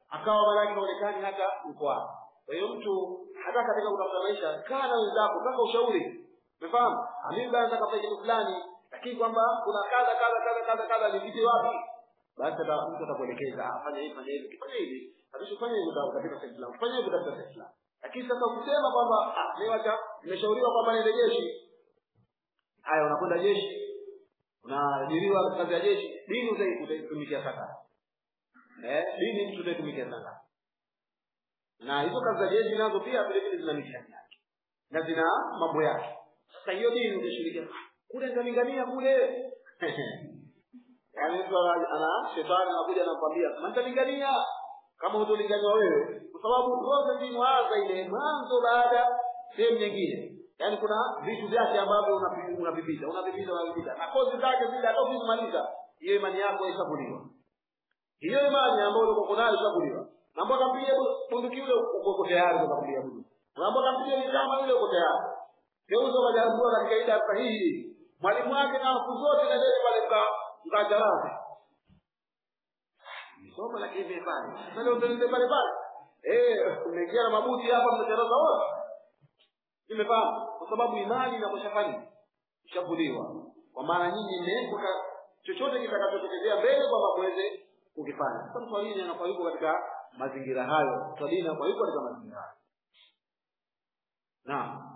akawa maanake haonekani hata yuko hapo kwa hiyo mtu hata katika kutafuta maisha kaa na wenzako taka ushauri umefahamu mimi bwana nataka kufanya kitu fulani lakini kwamba kuna kadha kadha kadha kadha kadha nipite wapi basi ata- mtu atakuelekeza "Ah, fanya hivi fanya hivi ukifanya hivi kabisa fanya hivi uta- utapita sehemu fulani fanya hivi utapita sehemu fulani lakini sasa ukisema kwamba ah mimi wacha nimeshauriwa kwamba niende jeshi haya unakwenda jeshi unaajiriwa kazi ya jeshi dini utai- utaitumikia sana eh dini mtu utaitumikia sana na hizo kazi za jeshi nazo pia vile vile zina mitihani yake na zina mambo yake sasa hiyo dini utashirikia "Ah, kule nitalingania kule yaani mtu ana ana- shetani anakuja anakwambia "Sema nitalingania kama hutolingania wewe kwa sababu process inaanza ile mwanzo baada sehemu nyingine yaani kuna vitu vyake ambavyo unapi- unavipita unavipita unavipita na kozi zake zile hata ukizimaliza hiyo imani yako haisabuliwa hiyo imani ambayo ulikuwa nayo ishakuliwa na mbona mpiga bunduki yule uko tayari kwa kupiga bunduki na mbona mpiga mitama yule uko tayari geuza majaribu katika ile sahihi mwalimu wake na siku zote na ndio pale mka mkajarazi soma lakini vile pale sasa utaende pale pale eh umeingia na mabuti hapa mnacharaza wote nimefahamu kwa sababu imani inakoshafanya ishavuliwa kwa maana nyinyi mmeweka chochote kitakachotokezea mbele kwamba muweze kukifanya sasa mswalini anakuwa yuko katika mazingira hayo mswalini anakuwa yuko katika mazingira hayo naam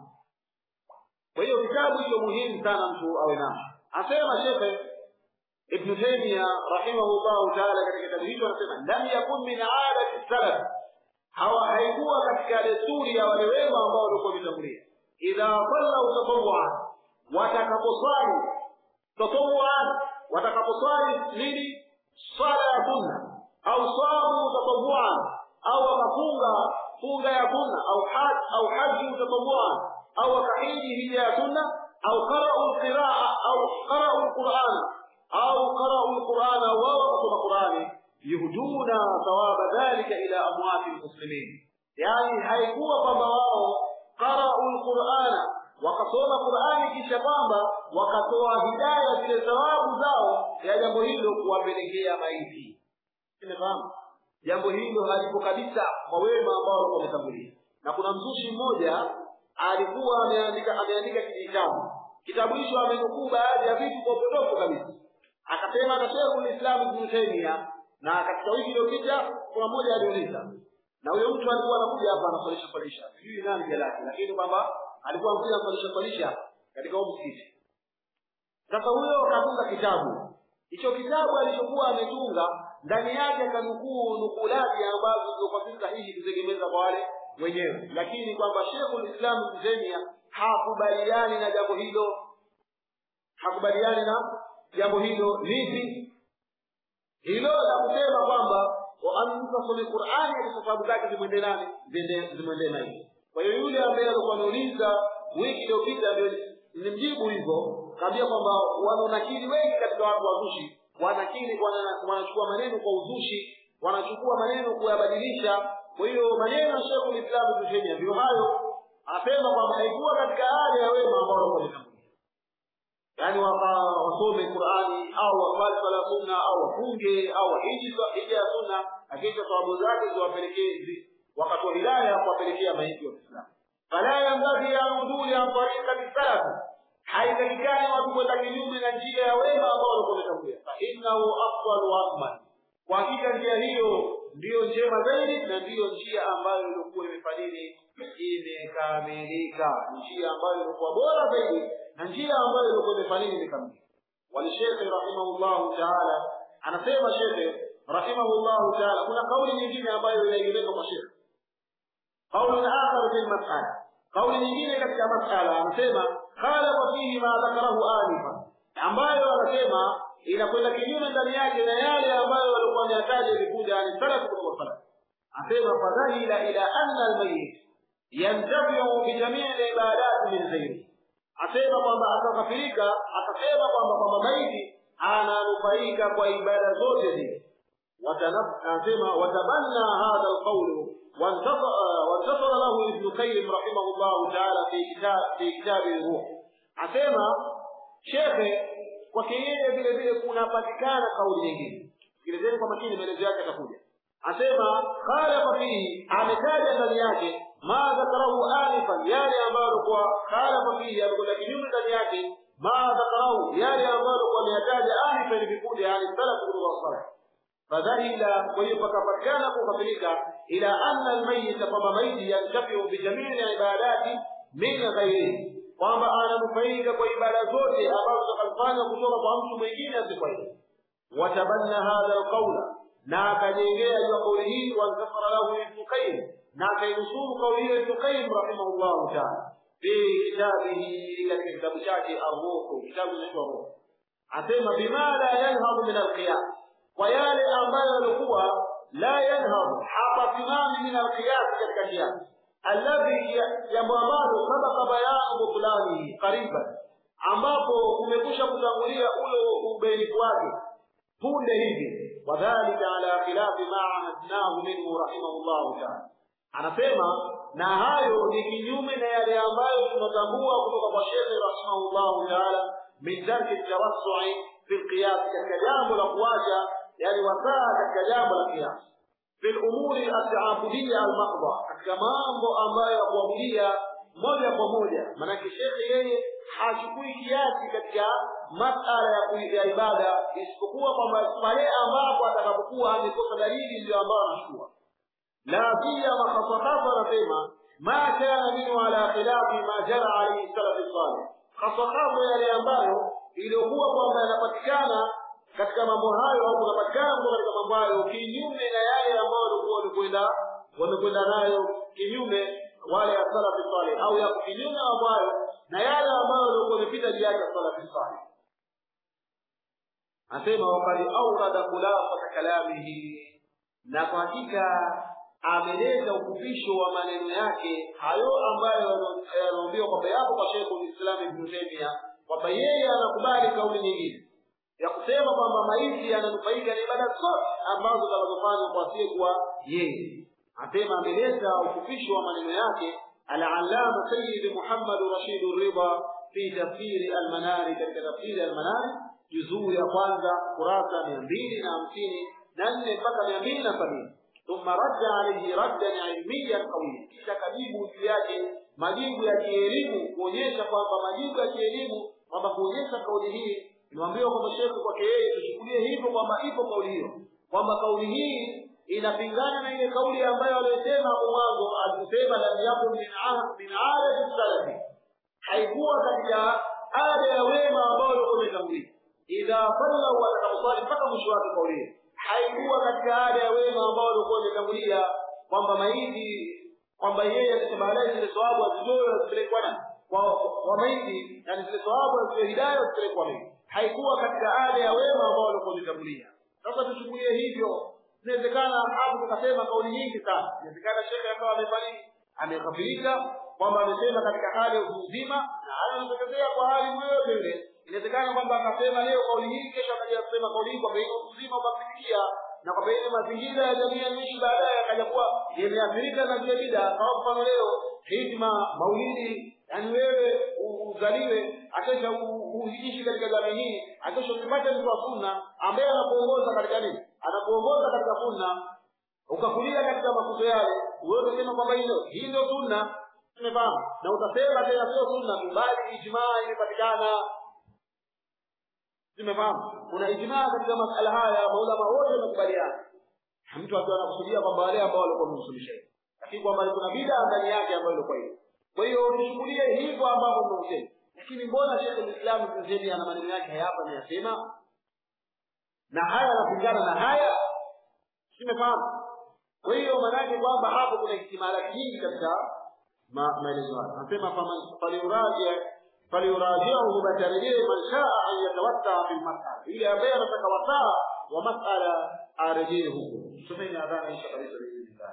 kwa hiyo kitabu hicho muhimu sana mtu awe nacho asema shekhe ibnu taimia rahimahullahu taala katika kitabu hicho anasema lam yakun min adati salaf hawa haikuwa katika desturi ya wale wema ambao walikuwa wametangulia idha sallau tatawuan watakaposwali tatawuan watakaposwali nini swala ya sunna au samu tatawuan au wakafunga funga ya sunna au haj au haji tatawuan au wakahiji hija ya sunna au qara'u alqiraa au qara'u alqur'ana au qara'u alqur'ana wao wakasoma qur'ani yuhduna thawaba dhalika ila amwati almuslimin yani haikuwa kwamba wao qara'u alqur'ana wakasoma qur'ani kisha kwamba wakatoa hidaya zile thawabu zao ya jambo hilo kuwapelekea maiti umefahamu jambo hilo halipo kabisa kwa wema ambao walikuwa wametangulia na kuna mzushi mmoja alikuwa ameandika ameandika kitabu kitabu hicho amenukuu baadhi ya vitu kwa upotofu kabisa akasema na Sheikhul Islam Ibn Taymiyyah na katika wiki iliyopita kuna mmoja aliuliza na huyo mtu alikuwa anakuja hapa anasalisha salisha sijui nani jina lake lakini kwamba alikuwa anakuja anasalisha salisha katika huo msikiti sasa huyo akatunga kitabu hicho kitabu alichokuwa ametunga ndani yake akanukuu nukulaji ambazo zilikuwa si sahihi kutegemeza kwa wale wenyewe lakini kwamba Sheikhul Islam Ibn Taymiyyah hakubaliani na jambo hilo hakubaliani na jambo hilo lipi hilo la kusema kwamba mtu asome Qur'ani kwa sababu zake zimwende nani zimwende zimwende nani kwa hiyo yule ambaye alikuwa ameuliza wiki iliyopita ndio nilimjibu hivyo kaambia kwamba wanaonakili wengi katika watu wazushi wanakili wana- wanachukua maneno kwa uzushi wanachukua maneno kuyabadilisha kwa hiyo maneno ya Sheikh Islam Ibn Taymiyyah ndio hayo anasema kwamba haikuwa katika hali ya wema ambao walikuwa wametangulia yaani waka- wasome Qur'ani au waswali swala sunna au wafunge au wahiji swa- hija ya sunna lakini thawabu zake ziwapelekee zi- wakati wa hidaya kuwapelekea maiti wa Kiislamu fala yambaghi an uduli an tariqati salaf haitakikani watu kwenda kinyume na njia ya wema ambao walikuwa wametangulia fa innahu afdal wa akmal kwa hakika njia hiyo ndiyo njema zaidi na ndiyo njia ambayo ilikuwa imefanyili imekamilika njia ambayo ilikuwa bora zaidi na njia ambayo ilikuwa imefanyili imekamilika walishekhe rahimahullahu taala anasema shekhe rahimahullahu taala kuna kauli nyingine ambayo inaegemeka kwa shekhe قول آخر في المسألة قول nyingine katika masala anasema khalafa fihi ma dhakarahu anifa ambayo anasema inakwenda kinyume ndani yake na yale ambayo walikuwa wameyataja vikuja ani salafu kutoka salaf anasema fadhahila ila anna almayit yantafiu bijamii libadat min ghairi asema kwamba akakafirika akasema kwamba kwamba maiti ananufaika kwa ibada zote zile وتنب- anasema watabanna hadha alqawlu وانتصر وانتصر له ابن قيم رحمه الله تعالى في كتاب في كتاب الروح asema shekhe kwake yeye vile vile kunapatikana kauli nyingine sikilizeni kwa makini maelezo yake atakuja asema khalafa fihi ametaja ndani yake ma dhakarahu anifan yale ambayo alikuwa khalafa fihi alikuwa kinyume ndani yake ma dhakarahu yale ambayo alikuwa ameyataja anifan vikundi yani salaf kutoka salaf fadhalila kwa hiyo pakapatikana kukafirika ila anna almayita kwamba maiti yantafiu bijamii ibadati min ghairihi kwamba ananufaika kwa ibada zote ambazo zitakazofanywa kutoka kwa mtu mwingine asikuwa yeye watabanna hadha alqaula na akajengea juu ya kauli hii wankafara lahu ibnu qayyim na akainusuru kauli hiyo ibnu qayyim rahimahullahu taala fi kitabihi katika kitabu chake arruhu kitabu inaitwa ruhu asema bima la yanhadu min alqiyas kwa yale ambayo yalikuwa la yanhadu hapasimami min alqiyas katika kiasi alladhi jambo ambalo sabaka bayanu butulanihi qariban ambapo umekusha kutangulia ule ubainifu wake punde hivi wadhalika ala khilafi ma ahadnahu minhu rahimahullahu taala anasema na hayo ni kinyume na yale ambayo tunatambua kutoka kwa shekhe rahimahullahu taala min tarki tawassui fi lqiyas katika jambo la kuacha yani wasaa katika jambo la kiasi fi lumuri altaabudia almahdha katika mambo ambayo ya kuabudia moja kwa moja maanake shekhe yeye hachukui kiasi katika masala ya, ya ibada isipokuwa kwamba pale ambapo atakapokuwa amekosa dalili ndio ambayo anachukua la siyama hasahasa anasema ma kana minhu ala khilafi ma jara alaihi salafi salih hasahasa yale ambayo iliyokuwa kwamba yanapatikana katika mambo hayo au kunapatikana katika mambo hayo kinyume na yale ambayo walikuwa wamekwenda wamekwenda nayo kinyume wale ya salafi salih au yako kinyume mambo hayo na yale ambayo walikuwa wamepita juu yake salafi salih asema wakad aurada khulafata kalamihi na kwa hakika ameleta ukupisho wa maneno yake hayo ambayo yanaambiwa kwamba yapo kwa Sheikh Uislamu Ibn Taymiyyah kwamba yeye anakubali kauli nyingine ya kusema kwamba maiti yananufaika na ibada zote ambazo zinazofanywa kwa asiyekuwa yeye asema ameleta ukupisho wa maneno yake al-allama sayyid Muhammad Rashid Ridha fi tafsiri al-manari katika tafsiri al-manari juzuu ya kwanza kurasa mia mbili na hamsini na nne mpaka mia mbili na sabini thumma radda alayhi raddan ilmiyan qawiya kisha kajibu juu yake majibu ya kielimu kuonyesha kwamba majibu ya kielimu kwamba kuonyesha kauli hii niwaambiwa kwamba shekhe kwake yeye tuchukulie hivyo kwamba ipo kauli hiyo kwamba kauli hii inapingana na ile kauli ambayo aliyosema hapo mwanzo alikusema lam yakun min min adati salafi haikuwa katika ada ya wema ambao walikuwa wametangulia idha sallau watakaposwali mpaka mwisho wake kauli hiyo haikuwa katika ada ya wema ambao walikuwa wametangulia kwamba maiti kwamba yeye akisema baadaye zile thawabu azitoe azipelekwa na kwa kwa maiti yani zile thawabu azitoe hidayah azipelekwa maiti haikuwa katika ada ya wema ambao walikuwa wametangulia sasa tuchukulie hivyo inawezekana hapo tukasema kauli nyingi sana inawezekana shekhe akawa amefariki ameghafirika kwamba amesema katika hali ya utu uzima na hali inatokezea kwa hali yoyote ile inawezekana kwamba akasema leo kauli hii kesho akaja kusema kauli hii kwamba ile utu uzima ukafikia na kwamba ile mazingira ya jamii yaniishi baadaye akaja kuwa yameathirika na zile bida kwa mfano leo hidma maulidi yani wewe uzaliwe akesha uishi katika jamii hii akesha ukipata mtu wa sunna ambaye anakuongoza katika nini anakuongoza katika sunna ukakulia katika mafunzo yale wewe utasema kwamba hilo hii ndio sunna tumefahamu na utasema tena sio sunna tu bali ijmaa imepatikana tumefahamu kuna ijmaa katika masala haya maulama wote wamekubaliana mtu akiwa anakusudia kwamba wale ambao walikuwa wamemsuluhisha lakini kwamba kuna bida ndani yake ambayo ilikuwa hiyo kwa hiyo tuchukulie hivyo ambavyo tunausema lakini mbona Sheikh Uislamu Ibn Taymiyyah ana maneno yake hapa anayasema na haya yanapingana na haya tumefahamu kwa hiyo maanake kwamba hapo kuna ihtimalati nyingi katika maelezo haya anasema faliuraji faliurajiahu batarejee man shaa an yatawatta fi lmasala ili ambaye anataka wasaa wa masala arejee huko tusomeni adhana isha kabisa biidhnillah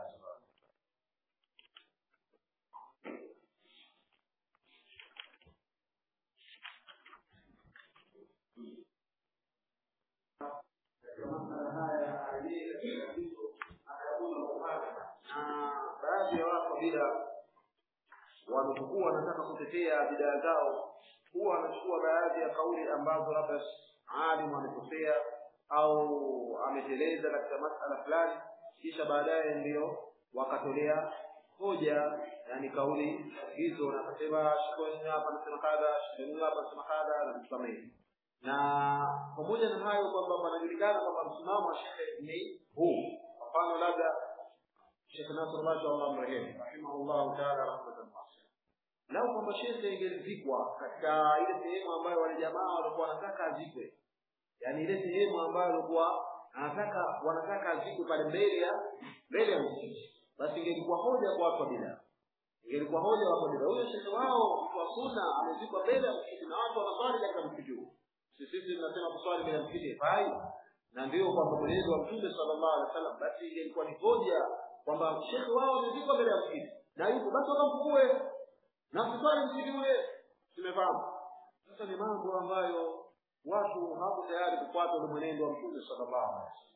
baadhi ya watu bila wanapokuwa wanataka kutetea bidaa zao huwa wanachukua baadhi ya kauli ambazo labda alimu amekosea au ameteleza katika masala fulani kisha baadaye ndio wakatolea hoja yani kauli hizo na akasema shikoni hapa anasema kadha shikoni hapa anasema kadha na vitu kama hivi na pamoja na hayo kwamba panajulikana kwamba msimamo wa shekhe ni huu kwa mfano labda shekhe nasr masha allah mrehemu rahimahullahu taala rahmatan wasi'a lau kwamba shekhe ingelizikwa katika ile sehemu ambayo wale jamaa walikuwa wanataka azikwe yaani ile sehemu ambayo walikuwa anataka wanataka azikwe pale mbele ya mbele ya msikiti basi ingelikuwa hoja kwa watu wa bidaa ingelikuwa hoja wa bidaa huyo shekhe wao mtu wa sunna amezikwa mbele ya msikiti na watu wanaswali katika msikiti huo sisi tunasema kuswali mbele ya msikiti haifai na ndio kwamba mwenendo wa mtume sallallahu alaihi wasallam basi ilikuwa ni hoja kwamba shekhe wao amezikwa mbele ya msikiti na yupo basi wakamfukue na kuswali msikiti ule tumefahamu sasa ni mambo ambayo watu hawako tayari kufuata ule mwenendo wa mtume sallallahu alaihi wasallam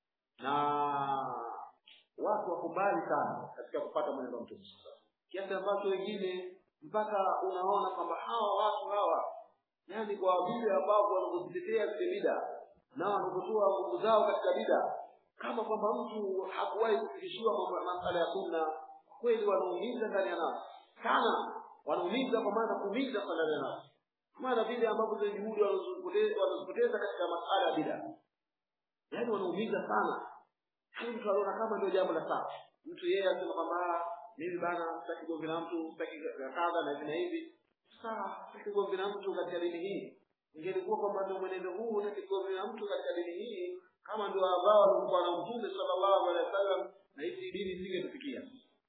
na watu wako mbali sana katika kufuata mwenendo wa mtume sallallahu kiasi ambacho wengine mpaka unaona kwamba hawa watu hawa yani kwa vile ambavyo wanavyozitetea zile bida na wanavyotoa nguvu zao katika bida kama kwamba mtu hakuwahi kufikishiwa masala ya sunna kweli wanaumiza ndani ya nafsi sana wanaumiza kwa maana kuumiza sana ndani ya nafsi maana vile ambavyo zile juhudi wanazipoteza katika masala ya bida yaani wanaumiza sana yaani mtu anaona kama ndio jambo la sawa mtu yeye anasema kwamba mimi bana sitaki gomvi na mtu sitaki kadha na hivi na hivi sasa sitaki gomvi na mtu katika dini hii ingelikuwa kwamba ndio mwenendo huu sitaki gomvi na mtu katika dini hii kama ndio ambao walikuwa na mtume sallallahu alaihi wasallam na hizi dini isingetufikia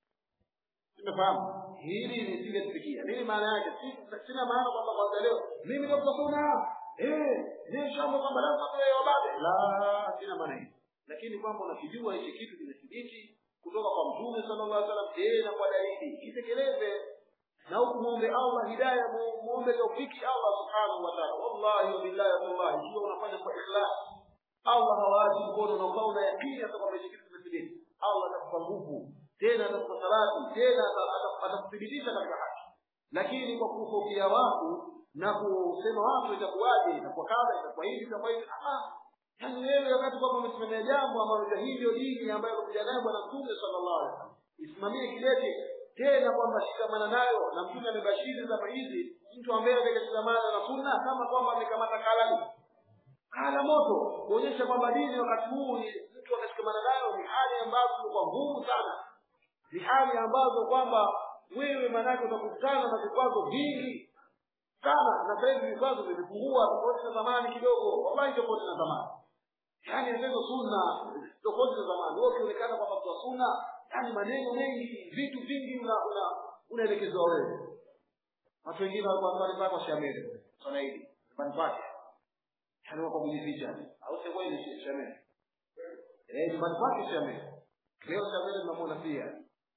tumefahamu hili lisingetufikia nini maana yake sina maana kwamba kwanza leo mimi ndio mtakuna eh ni shamba kwamba lazima tuwe wababe la sina maana hiyo lakini kwamba unakijua hichi kitu kimethibiti kutoka kwa mtume sallallahu alaihi wasallam tena kwa dalili itekeleze na huku muombe Allah hidayah muombe taufiki Allah subhanahu wa ta'ala wallahi wa billahi wallahi ikiwa unafanya kwa ikhlas Allah hawaachi mkono na ukawa una yakini hata kwamba hichi kitu kimethibiti Allah atakupa nguvu tena atakupa salati tena atakuthibitisha katika haki lakini kwa kufofia watu na kusema watu itakuwaje itakuwa kadha itakuwa hivi itakuwa hivi ah yaani wewe wakati kwamba umesimamia jambo ambalo hii ndio dini ambayo alikuja nayo bwana mtume sallallahu alaihi wasallam isimamie kidete tena kwamba shikamana nayo na mtume amebashiri zama hizi mtu ambaye atakashikamana na sunna kama kwamba amekamata kalani kala moto kuonyesha kwamba dini wakati huu ni mtu akashikamana nayo ni hali ambazo kwa ngumu sana ni hali ambazo kwamba wewe manake utakutana na vikwazo vingi sana na sasa hivi vikwazo vimepungua tofauti na zamani kidogo wallahi tofauti na zamani yaani neno sunna tofauti na zamani wewe ukionekana kwamba mtu wa sunna yaani maneno mengi vitu vingi una una unaelekezwa wewe watu wengine walikuwa nyumbani pako shamele swala hili nyumbani pake yaani wako kujificha au sio kweli shamele eh nyumbani pake shamele leo shamele tunamwona pia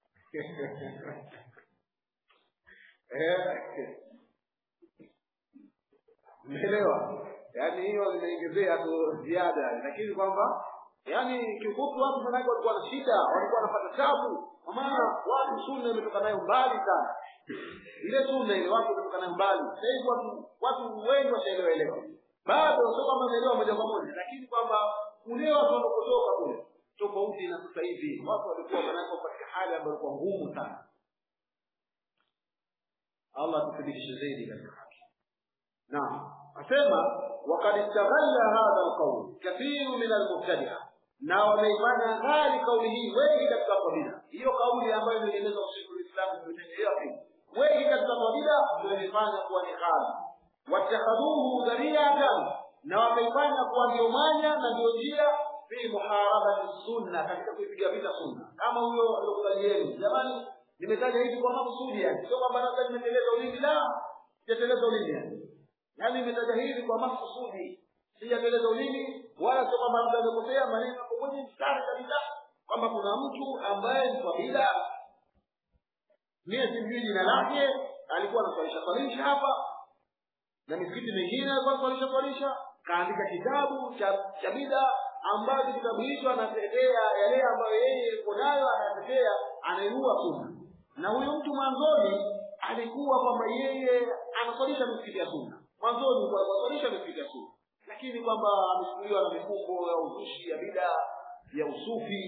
eh umeelewa yaani hiyo imeongezea tu ziada lakini kwamba yaani kiufupi watu manake walikuwa na shida walikuwa wanapata tabu kwa maana watu sunna imetoka nayo mbali sana ile sunna ile watu wametoka nayo mbali sasa hivi watu watu wengi washaelewa elewa bado sio kama wameelewa moja kwa moja lakini kwamba kule watu wanapotoka kule tofauti na sasa hivi watu walikuwa manake katika hali ambayo ilikuwa ngumu sana Allah atuthibitishe zaidi katika haki naam asema وقد استغل هذا القول كثير من المبتدعه na wameifanya ghali kauli hii wengi katika kabila hiyo kauli ambayo imeeleza usiku uislamu imetendelea pia wengi katika kabila wameifanya kuwa ni ghali watakhadhuhu dhariatan na wameifanya kuwa ndio mwanya na ndio njia fi muharabati sunna katika kuipiga vita sunna kama huyo aliyokubalieni jamani nimetaja hivi kwa makusudi yani sio kwamba labda nimeteleza ulimi la sijateleza ulimi yani yaani nimetaja hivi kwa makusudi sijateleza ulimi wala sio kwamba labda nimekosea maneno yako kwenye mstari kabisa kwamba kuna mtu ambaye ni kabila mie simjui jina lake alikuwa anaswalisha swalisha hapa na misikiti mingine alikuwa anaswalisha swalisha kaandika kitabu cha cha bida ambacho kitabu hicho anatetea yale ambayo yeye yuko nayo anatetea anainua sunna na huyu mtu mwanzoni alikuwa kwamba yeye anaswalisha misikiti ya sunna mwanzoni alikuwa anaswalisha misikiti ya sunna lakini kwamba amechukuliwa na mifungo ya uzushi ya bida ya usufi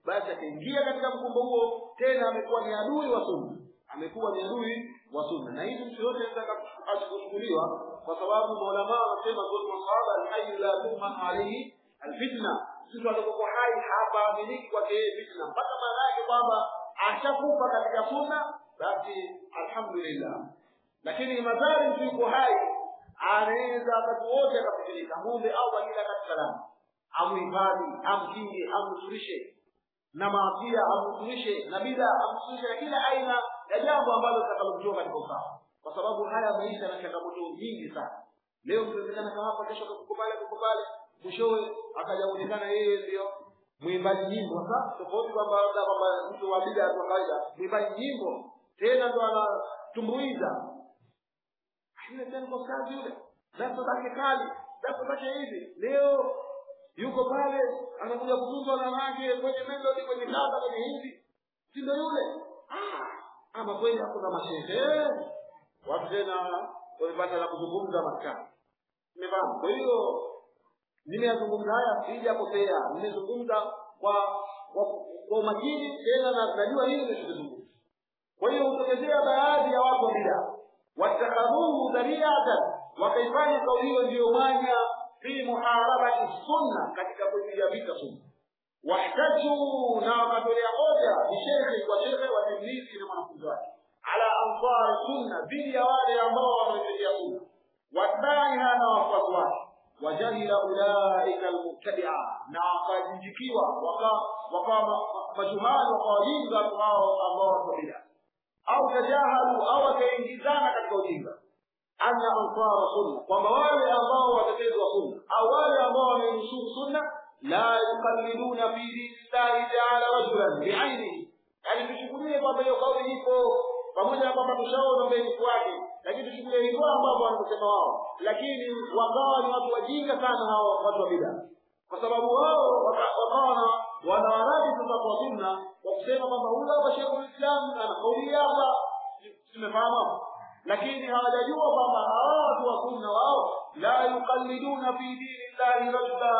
basi akaingia katika mkumbo huo tena amekuwa ni adui wa sunna amekuwa ni adui wa sunna na hizi mtu yote anaweza kuchukuliwa kwa sababu maulamaa wanasema zote masahaba alhayyu la tuhman alayhi alfitna mtu alipokuwa hai hapaaminiki kwake yeye fitna mpaka maana yake kwamba ashakufa katika sunna basi alhamdulillah lakini madhari mtu yuko hai anaweza wakati wote akafitirika muombe au kila katika salama amuhifadhi amkinge amnusurishe na maasia amnusurishe na bida amnusurishe na kila aina ya jambo ambalo litakalomtoa katika usawa kwa sababu haya maisha na changamoto nyingi sana leo mkiwezekana kama hapa kesho kuko pale kuko pale mwishowe akaja kuonekana yeye ndio mwimbaji nyimbo sasa tofauti kwamba labda kwamba mtu wa bida kwa kawaida mwimbaji nyimbo tena ndo anatumbuiza yule tena kwa kazi yule dafa zake kali dafa zake hivi leo yuko pale anakuja kuzungwa na wanawake kwenye melody kwenye kanda kwenye hivi si ndio yule ah ama kweli hapo na mashehe watu tena wamepata la kuzungumza maskani nimefahamu kwa hiyo nimeyazungumza haya sijakosea nimezungumza kwa kwa kwa umakini tena na najua hili nimezungumza kwa hiyo hutokezea baadhi ya watu wa bidaa wattakhadhuhu dhariatan wakaifanya kauli hiyo ndiyo mwanya fi muharabati sunna katika kuipiga vita sunna wahtaju na wakatolea hoja bishekhe kwa shekhe wa tilmizi na mwanafunzi wake ala ansari sunna dhidi ya wale ambao wanaitetea sunna watbaiha na wafuasi wake wajahila ulaika almubtadia na wakajinjikiwa wakawa majuhali wakawajinga watu hao ambao wako bidaa au tajahalu au wakaingizana katika ujinga anna ansara sunna kwamba wale ambao watetezi wa sunna au wale ambao wamenusuru sunna la yuqalliduna fi dinillahi taala rajulan biainihi yani tuchukulie kwamba hiyo kauli ipo pamoja na kwamba tushaona mbele wake lakini tuchukulie hivyo ambavyo wanakusema wao lakini wakawa ni watu wajinga sana hao watu wa bidaa kwa sababu wao wakawa wanawaradi sasa kwa sunna kwa kusema kwamba huyu hapa Sheikhul Islam ana kauli hapa tumefahamu lakini hawajajua kwamba hawa watu wa sunna wao la yuqalliduna fi dinillahi rajula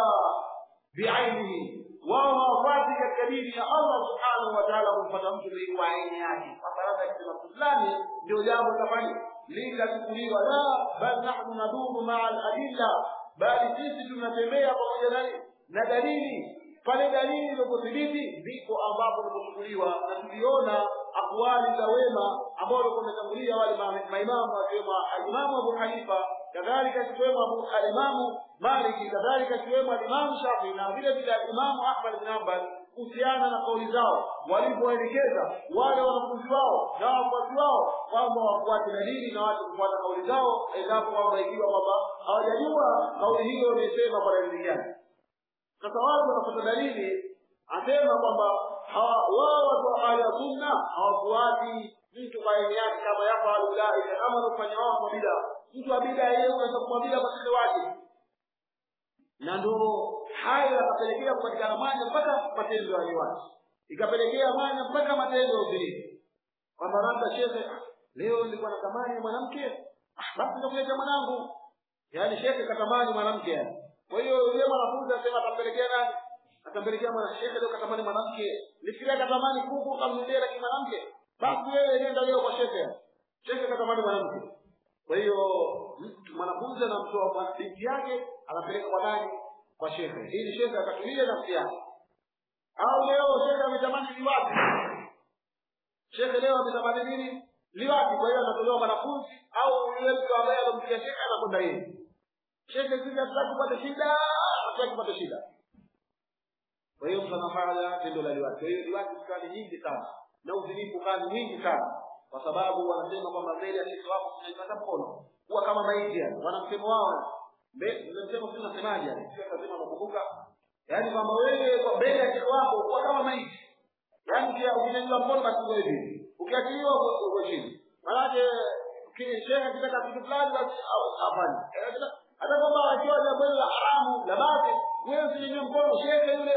biainihi wao hawafuati katika dini ya Allah subhanahu wa ta'ala kumfuata mtu kwa aini yake kwamba labda kisema fulani ndio jambo litafanyika litachukuliwa la bal nahnu naduru maa al-adilla bali sisi tunatembea pamoja na na dalili pale dalili ilipothibiti ndipo ambapo tunachukuliwa na tuliona akwali za wema ambao walikuwa wametangulia wale maimamu wakiwemo alimamu Abu Hanifa kadhalika akiwemo Abu alimamu Maliki kadhalika akiwemo alimamu Shafi na vile vile alimamu Ahmad bin Hanbal kuhusiana na kauli zao walivyoelekeza wale wanafunzi wao na wafuasi wao kwamba wafuate dalili na watu kufuata kauli zao endapo kwamba ikiwa kwamba hawajajua kauli hiyo imesema kwa dalili gani sasa watu wanafuata dalili asema kwamba wao watu wa ahli ya sunna hawafuati mtu kwa aina yake kama yafalu ulaika kama wanafanya wao kwa bida mtu wa bida yeye unaweza kuwa bida kwa shekhe wake na ndo hayo yakapelekea kupatikana mwanya mpaka matendo ya liwati ikapelekea mwanya mpaka matendo ya uzinifu kwamba labda shekhe leo nilikuwa natamani mwanamke basi nitakuleta mwanangu yaani shekhe katamani mwanamke yani kwa hiyo yule mwanafunzi anasema atampelekea nani atampelekea mwanashekhe leo katamani mwanamke nifikiria katamani kuku kamnulia lakini mwanamke basi wewe nenda leo kwa shekhe shekhe katamani mwanamke kwa hiyo mwanafunzi anamtoa binti yake anapeleka kwa nani kwa shekhe ili shekhe akatulie nafsi yake au leo shekhe ametamani liwapi shekhe leo ametamani nini liwapi kwa hiyo anatolewa mwanafunzi au yule mtu ambaye anampiga shekhe anakwenda yeye shekhe sisi hatutaki kupata shida hatutaki kupata shida kwa hiyo mtu anafanya tendo la liwati kwa hiyo liwati kali nyingi sana na uzinifu kali mwingi sana kwa sababu wanasema kwamba mbele ya shekhe wako kunyanyua mkono kuwa kama maiti yani wana msemo wao msemo si unasemaje yani sio lazima nakumbuka yaani kwamba wewe kwa mbele ya shekhe wako kuwa kama maiti yaani pia ukinyanyua mkono basi uwe hivi ukiachiliwa uko chini maanake shehe akitaka kitu fulani basi afanye hata kwamba akiwa jambo hilo la haramu la basi wewe usinyanyue mkono shehe yule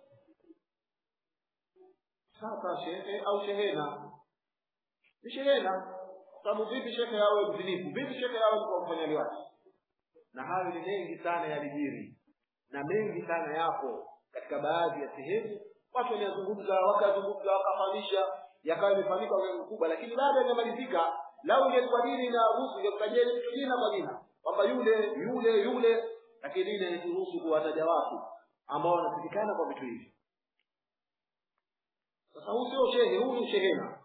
sasa shehe au shehena ni shehena sababu vipi shekhe awe mzinifu vipi shekhe awe mtu mfanya liwati na hayo ni mengi sana yalijiri na mengi sana yapo katika baadhi ya sehemu watu wameyazungumza wakazungumza wakafahamisha yakawa imefanyika kwa mkubwa lakini baada yamemalizika lau ingekuwa dini inaruhusu ingekutajeni mtu jina kwa jina kwamba yule yule yule lakini dini haikuruhusu kuwataja watu ambao wanapatikana kwa vitu hivi sasa huu sio shehe huu ni shehena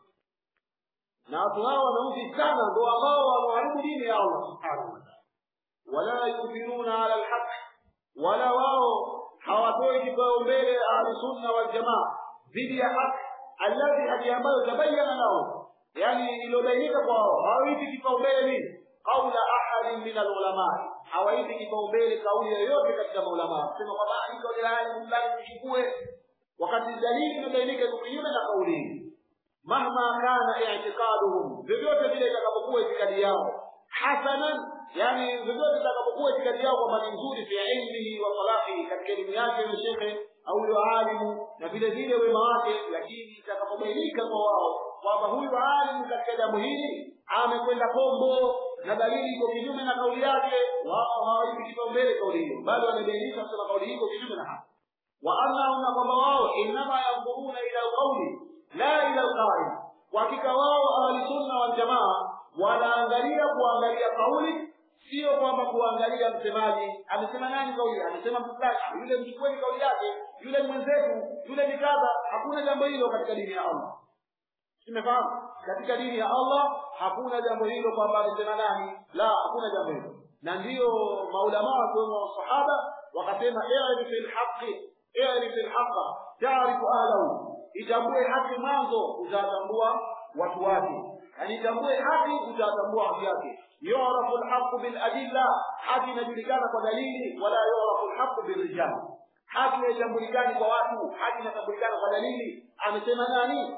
na watu hao wameuzi sana ndo ambao wameharibu dini ya allah subhanahu wataala wala yuthiruna ala lhaqi wala wao hawatoi kipaumbele ahlusunna waljamaa dhidi ya haki alladhi haki ambayo tabayana lahum yani iliyobainika kwa wao hawaipi kipaumbele nini qaula ahadin min alulama hawaipi kipaumbele kauli yoyote katika maulamaa kusema kwamba hii kauli ya alimu fulani tuchukue wakati dalili imebainika iko kinyume na kauli hii mahma kana i'tiqaduhum vyovyote vile itakapokuwa itikadi yao hasanan yani vyovyote itakapokuwa itikadi yao kwamba ni nzuri fi ilmihi wa salahihi katika elimu yake yule shekhe au yule alimu na vile vile wema wake lakini itakapobainika kwa wao kwamba huyu alimu katika jambo hili amekwenda kombo na dalili iko kinyume na kauli yake wao hawaipi kipaumbele kauli hiyo bali wamebainisha kusema kauli hii iko kinyume na hapa wa annahum na kwamba wao innama yanzuruna ila alqauli la ila alqail kwa hakika wao ahlusunna waljamaa wanaangalia kuangalia kauli sio kwamba kuangalia msemaji amesema nani kauli amesema mtu fulani yule mchukueni kauli yake yule ni mwenzetu yule ni kadha hakuna jambo hilo katika dini ya allah tumefahamu katika dini ya allah hakuna jambo hilo kwamba amesema nani la hakuna jambo hilo na ndiyo maulamaa wakiwemo wasahaba wakasema irif lhaqi irif lhaqa taarifu ahlahu itambue haki mwanzo utatambua watu wake yani itambue haki utatambua haki yake yurafu lhaqu biladilla haki inajulikana kwa dalili wala yurafu lhaqu birijal haki haitambulikani kwa watu haki inatambulikana kwa dalili amesema nani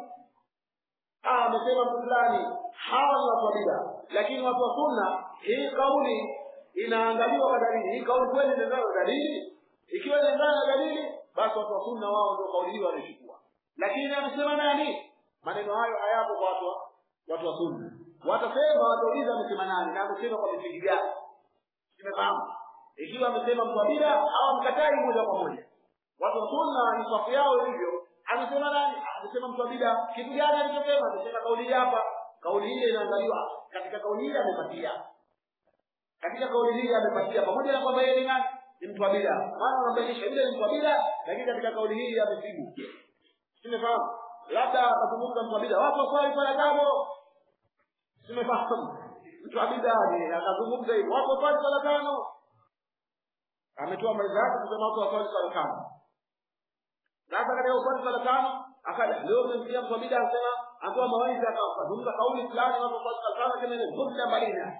ah amesema mtu fulani hawa ni watu wa bida lakini watu wa sunna hii kauli inaangaliwa kwa dalili hii kauli kweli inaendana na dalili ikiwa inaendana na dalili basi watu wa sunna wao ndio kauli hiyo wanachukua lakini amesema nani maneno hayo hayapo kwa watu watu wa sunna watasema watauliza amesema nani na amesema kwa misingi gani tumefahamu ikiwa amesema mtu wa bida au mkatai moja kwa moja watu wa sunna ni safu yao hivyo amesema nani amesema mtu wa bida kitu gani alichosema amesema kauli hii hapa kauli hii inaangaliwa katika kauli hii amepatia katika kauli hii amepatia pamoja na kwamba yeye ni nani ni mtu wa bida maana wanabainisha yule ni mtu wa bida lakini katika kauli hii amesibu tumefahamu labda akazungumza mtu wa bida watu waswali swala tano tumefahamu mtu wa bida ni akazungumza hivyo watu waswali swala tano ametoa maelezo yake kusema watu waswali swala tano sasa katika uswali swala tano akaja leo umemsikia mtu wa bida anasema atoa mawaidha akazungumza kauli fulani watu waswali swala tano kama ni dhulma balina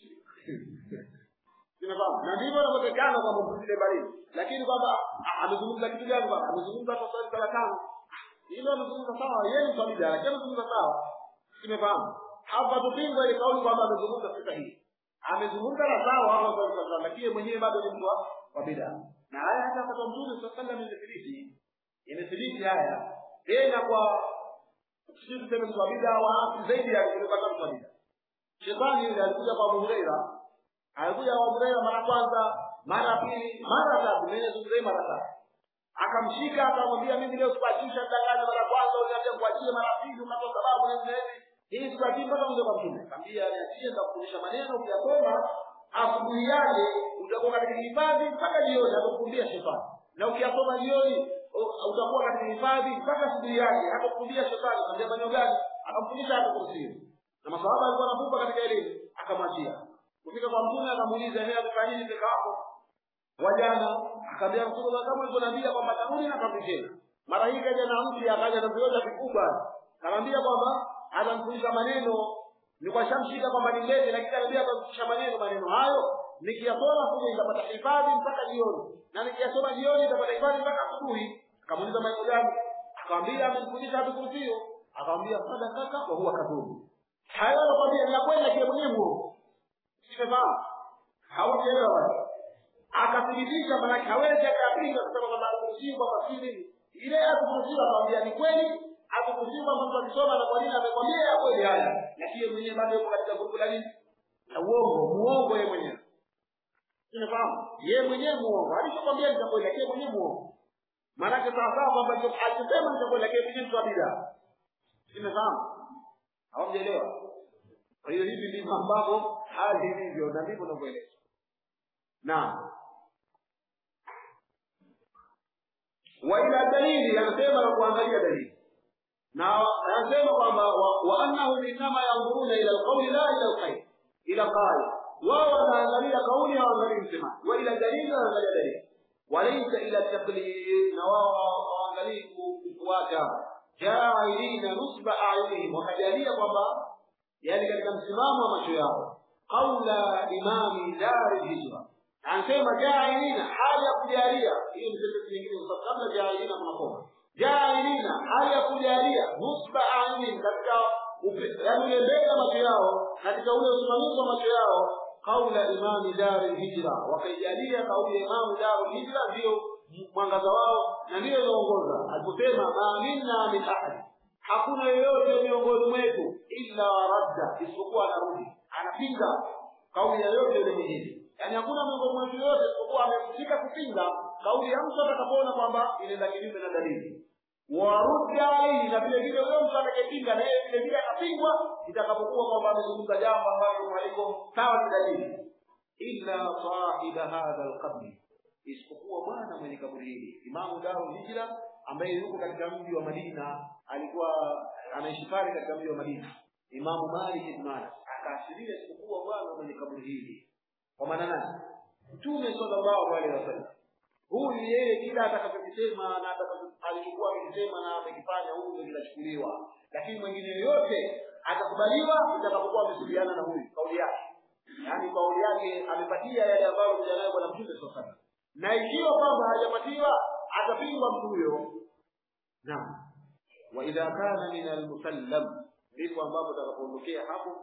tumefahamu na ndivyo inavyotekana kwamba msile balini lakini kwamba amezungumza kitu gani bwana amezungumza hata swali swala tano hilo amezungumza sawa yeye ni swabida lakini amezungumza sawa tumefahamu hapa tupingwa ile kauli kwamba amezungumza si sahihi amezungumza na sawa hapo swali swala lakini mwenyewe bado ni mtu wa bid'a na haya hata kwa mtume sallallahu alaihi wasallam imethibiti imethibiti haya tena kwa sisi tuseme mtu wa bid'a wa zaidi ya kuliko hata mtu wa bid'a shetani yule alikuja kwa Abu Huraira alikuja kwa Abu Huraira mara kwanza mara pili mara tatu mwenye zungumza mara tatu akamshika akamwambia mimi leo sikuachisha mdanganya mara kwanza uniambia kuachie mara pili ukatoa sababu na hivi hii sikuachii mpaka mzee kwa mtume akamwambia niachie nitakufundisha maneno ukiyasoma asubuhi yake utakuwa katika hifadhi mpaka jioni atakukumbia shetani na ukiyasoma jioni utakuwa katika hifadhi mpaka asubuhi yake atakukumbia shetani akamwambia maneno gani akamfundisha hata kursi na masahaba alikuwa anavuka katika elimu akamwachia kufika kwa mtume akamuuliza yeye amefanya nini peke yako wajana akaambia Rasulullah kama ulivyoniambia kwamba tarudi na kabla tena. Mara hii kaja na mtu akaja na vioja vikubwa. Kaambia kwamba anamfundisha maneno ni kwa shamshika kwamba ni mbele lakini anambia atamfundisha maneno maneno hayo nikiyasoma kuja nitapata hifadhi mpaka jioni na nikiyasoma jioni nitapata hifadhi mpaka asubuhi. Akamuuliza maneno gani? Akamwambia amemfundisha hatu kursio. Akamwambia sadaka kwa huwa kadhubu. Hayo anakwambia ni kweli lakini mwenyewe muongo. Sifahamu. Haujaelewa wewe akathibitisha manake hawezi akapinga kusema kwamba akuruhusiwi kwamba si nini ile akuruhusiwa akamwambia ni kweli akuruhusiwa kwamba mtu akisoma na kwa nini amekwambia ya kweli haya lakini mwenyewe bado yuko katika grupu la nini la uongo muongo yeye mwenyewe unafahamu yeye mwenyewe muongo alichokwambia ni kweli lakini mwenyewe muongo maanake sawasawa kwamba alichosema nitakwenda lakini mtu wa bidaa simefahamu hawamjaelewa kwa hiyo hivi ndivyo ambavyo hali ilivyo na ndivyo unavyoeleza naam wa ila dalili anasema na kuangalia dalili na anasema kwamba wa annahum innama yanzuruna ila alqawli la ila alkhair ila qali wao wanaangalia kauli hawaangalii msemaji wa ila dalili wanaangalia dalili walaysa ila taklid na wao hawaangalii kufuata jailina nusba ayunihim wakajalia kwamba yani katika msimamo wa macho yao qaula imami dari hijra anasema jailina hali ya kujalia hiyo ni sentensi nyingine kwa kabla jailina tunakoma jailina hali ya kujalia nusba ayunihim katika yani ule mbele ya macho yao katika ule usimamizi wa macho yao qaula imami dari hijra wakaijalia kauli ya imamu dari hijra ndio mwangaza wao na ndiyo inaongoza aliposema ma minna min ahad hakuna yeyote miongoni mwetu illa radda isipokuwa anarudi anapinga kauli yoyote ile nyingine yaani hakuna miongoni mwetu yoyote isipokuwa amefika kupinga kauli ya mtu atakapoona kwamba inaenda kinyume na dalili warudda alaihi na vile vile huyo mtu atakayepinga na yeye vile vile atapingwa itakapokuwa kwamba amezungumza jambo ambalo haliko sawa na dalili illa sahiba hadha alqabri isipokuwa bwana mwenye kaburi hili imamu daru hijra ambaye yuko katika mji wa madina alikuwa anaishi pale katika mji wa madina imamu malik ibn anas akaashiria isipokuwa bwana mwenye kaburi hili kwa maana nani mtume sallallahu alaihi wasallam huyu yeye kila atakachokisema na alichokuwa akisema na amekifanya huyu ndio kinachukuliwa lakini mwingine yoyote atakubaliwa itakapokuwa amesubiana na huyu kauli yake yaani kauli yake amepatia yale ambayo kuja nayo bwana mtume sallallahu alaihi wasallam na ikiwa kwamba hajapatiwa atapingwa mtu huyo naam wa idha kana min almusallam ndipo ambapo utakapoondokea hapo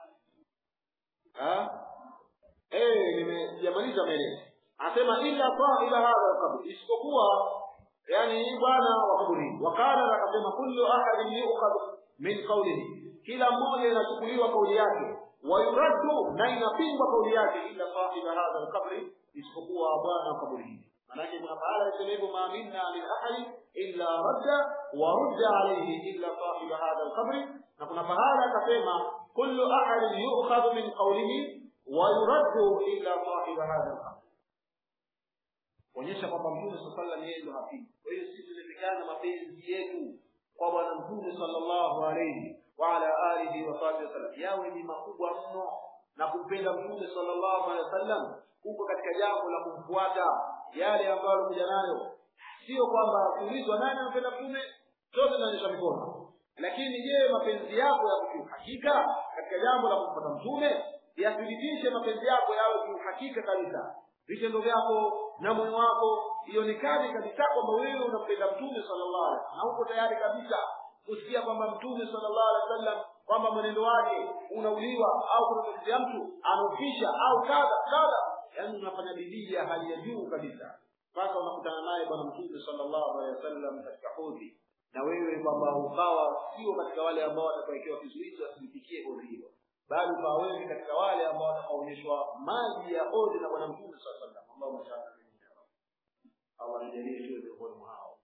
eh nimejamaliza maelezo anasema illa sahiba hadha alqabr isipokuwa yani bwana wa kaburi wakala akasema kullu ahadin yu'khadhu min qawlihi kila mmoja inachukuliwa kauli yake wayuraddu na inapingwa kauli yake illa sahiba hadha alqabri isipokuwa bwana wa kaburi hili manake kuna pahala isema hivyo ma minna min ahadi illa radda wa rudda alayhi illa sahiba hadha alqabri na kuna pahala akasema kullu ahadin yu'khadhu min qawlihi wa yuraddu illa sahiba hadha alqabri kuonyesha kwamba mtume sallallahu alayhi wasallam yeye ndo hafifu kwa hiyo sisi tunafikana mapenzi yetu kwa bwana mtume sallallahu alayhi wa ala alihi wa sahbihi wasallam yawe ni makubwa mno na kumpenda mtume sallallahu alaihi wasallam huko katika jambo la kumfuata yale ambayo alikuja nayo sio kwamba kuulizwa nani anampenda mtume zote zinaonyesha mikono lakini je mapenzi yako ya kiuhakika katika jambo la kumfuata mtume yathibitishe mapenzi yako yawe kiuhakika kabisa vitendo vyako na moyo wako ionekane kabisa kwamba wewe unampenda mtume sallallahu alaihi wasallam na uko tayari kabisa kusikia kwamba mtume sallallahu alaihi wasallam kwamba mwenendo wake unauliwa au kunatokea mtu anaofisha au kadha kadha yaani unafanya bidii ya hali ya juu kabisa mpaka unakutana naye bwana mtume sallallahu alaihi wasallam katika hodhi na wewe kwamba ukawa sio katika wale ambao watakawekewa kizuizi wasimfikie hodhi hilo bali ukawa wewe katika wale ambao watakaonyeshwa maji ya hodhi na bwana mtume sallallahu alaihi wasallam ambao mashaka au anajalie tuwe miongoni mwa hao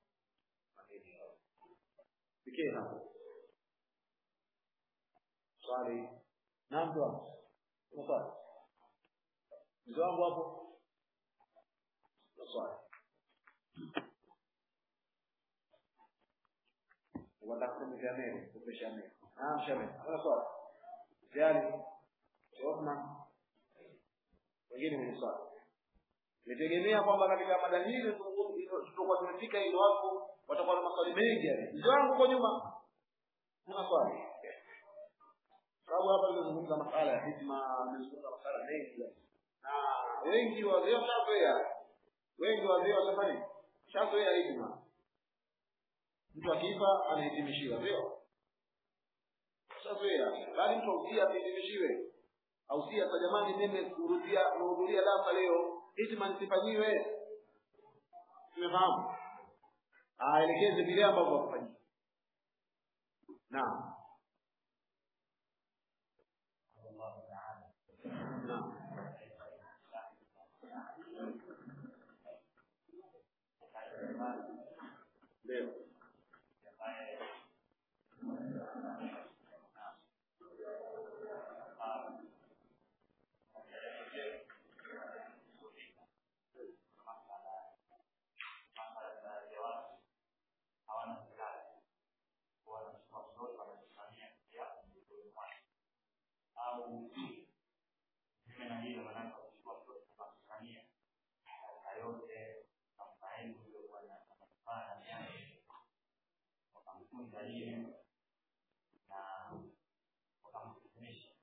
fikie hapo swali na mtu hapo swali mzee wangu hapo swali watakusema shamele kupe shamele naam shamele kuna swali jali Othman wengine wenye swali nitegemea kwamba katika mada hizi tutakuwa tumefika ile watu watakuwa na maswali mengi yani mzee wangu huko nyuma kuna swali sababu hapa nimezungumza masala ya hikma nimezungumza masala mengi na wengi wazee washazoea wengi wazee washafanya shazoea hikma mtu akifa anahitimishiwa sio shazoea bali mtu ausia asihitimishiwe ausia kwa jamani mimi kurudia kuhudhuria darasa leo hikma nisifanyiwe tumefahamu aelekeze vile ambavyo wakufanyia naam naam elimu na wakamfundisha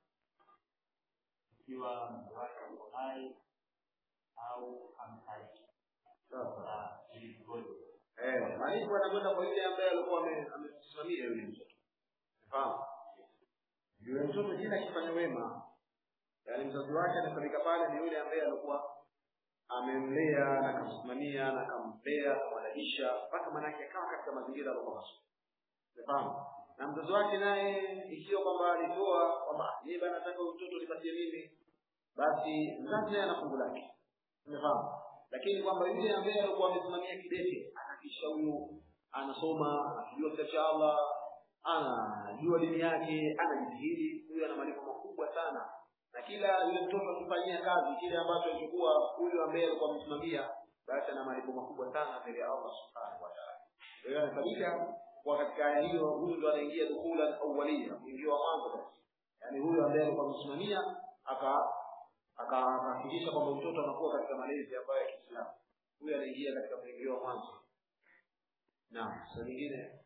ikiwa mtu wake uko hai au amefariki. Sasa ili tuone Eh, malipo anakwenda kwa yule ambaye alikuwa ame- amemsimamia yule mtoto. Fahamu? Yule mtoto kila akifanya wema, yaani mzazi wake anafanyika pale ni yule ambaye alikuwa amemlea na akamsimamia na akamlea akamwadalisha mpaka manake akawa katika mazingira alikuwa mazuri. Umefahamu? Na mzazi wake naye ikiwa kwamba alitoa kwamba yeye bana nataka huyu mtoto nipatie mimi, basi mzazi naye ana fungu lake. Umefahamu? Lakini kwamba yule ambaye alikuwa amesimamia kidete anakisha huyu anasoma, anajua kitabu cha Allah, anajua dini yake, anajitahidi, huyu ana malipo makubwa sana. Na kila yule mtoto akifanyia kazi kile ambacho alichokuwa huyu ambaye alikuwa amesimamia, basi ana malipo makubwa sana mbele ya Allah Subhanahu wa Ta'ala. Kwa hiyo anafanyika kwa katika aya hiyo, huyu ndo anaingia dukula awwalia, mwingio wa mwanzo basi. Yaani huyu ambaye alikuwa amesimamia aka akahakikisha kwamba mtoto anakuwa katika malezi ambayo ya Kiislamu. Huyu anaingia katika mwingio wa mwanzo. Naam, swali lingine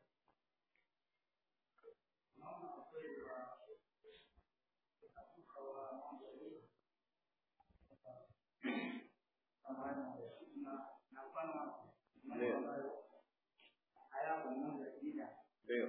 ndio ndio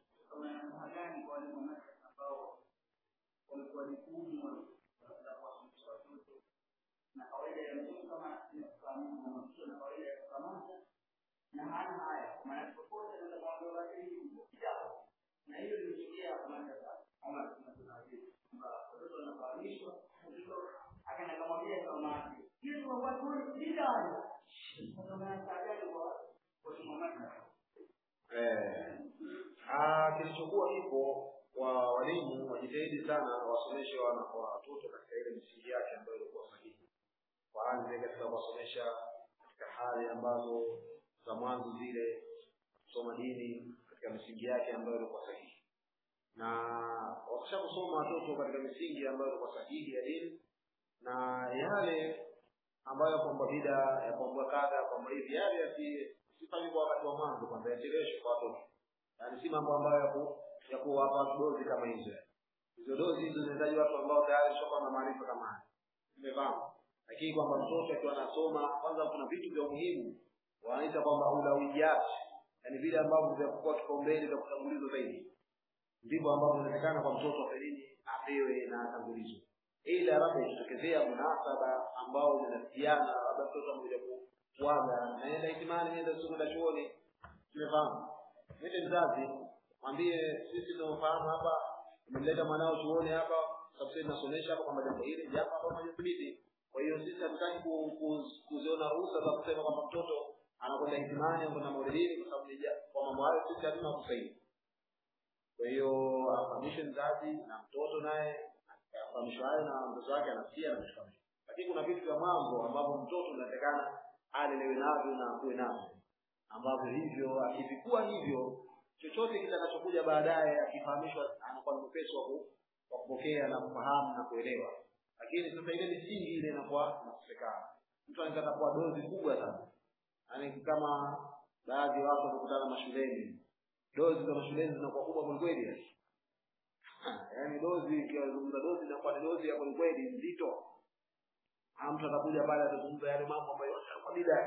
Eh, ah, kilichokuwa kipo wa walimu wajitahidi sana wasomeshe wana wa watoto katika ile misingi yake ambayo ilikuwa sahihi. Waanze katika kuwasomesha katika hali ambazo za mwanzo zile kusoma dini katika misingi yake ambayo ilikuwa sahihi, na wakisha kusoma watoto katika misingi ambayo ilikuwa sahihi ya dini na yale ambayo kwamba bida ya kwamba kadha kwamba hivi yale yasi sifanye kwa wakati wa mwanzo kwanza yacheleweshwe kwa watoto yaani si mambo ambayo yako ya kuwapa dozi kama hizo hizo dozi hizo zinahitaji watu ambao tayari shakuwa na maarifa kama haya umefahamu lakini kwamba mtoto akiwa anasoma kwanza kuna vitu vya umuhimu wanaita kwamba ulawiyati yaani vile ambavyo vya kuwa kipaumbele vya kutangulizwa zaidi ndivyo ambavyo inaonekana kwa mtoto wa nini apewe na atangulizwe ila labda ikitokezea munasaba ambao zinatiana labda mtoto amekuja kuaga naenda itimani naenda kwenda chuoni tumefahamu mwite mzazi mwambie sisi tunaofahamu hapa umemleta mwanao chuoni hapa sababu sisi tunasomesha hapa kwamba jambo hili jambo ambalo hajathibiti kwa hiyo sisi hatutaki ku- ku- kuziona ruhusa za kusema kwamba mtoto anakwenda itimani au kwenda maulidini kwa sababu ni ja- kwa mambo hayo sisi hatuna kusaidia kwa hiyo afahamishwe mzazi na mtoto naye afahamishwe hayo na mtoto wake anasikia na vitu kama hivyo lakini kuna vitu vya mambo ambavyo mtoto inatakana alelewe navyo na akuwe navyo ambavyo hivyo akivikuwa hivyo chochote kitakachokuja baadaye akifahamishwa anakuwa ni mwepesi wa ku- wa kupokea na kufahamu na kuelewa lakini sasa ile misingi ile inakuwa inakosekana mtu anaweza kuwa dozi kubwa sana yaani kama baadhi ya watu wamekutana mashuleni dozi za mashuleni zinakuwa kubwa kwelikweli yani. yaani dozi ikiwazungumza dozi inakuwa ni dozi ya kwelikweli nzito Ah, mtu atakuja pale atazungumza yale mambo ambayo yote yanakuwa bida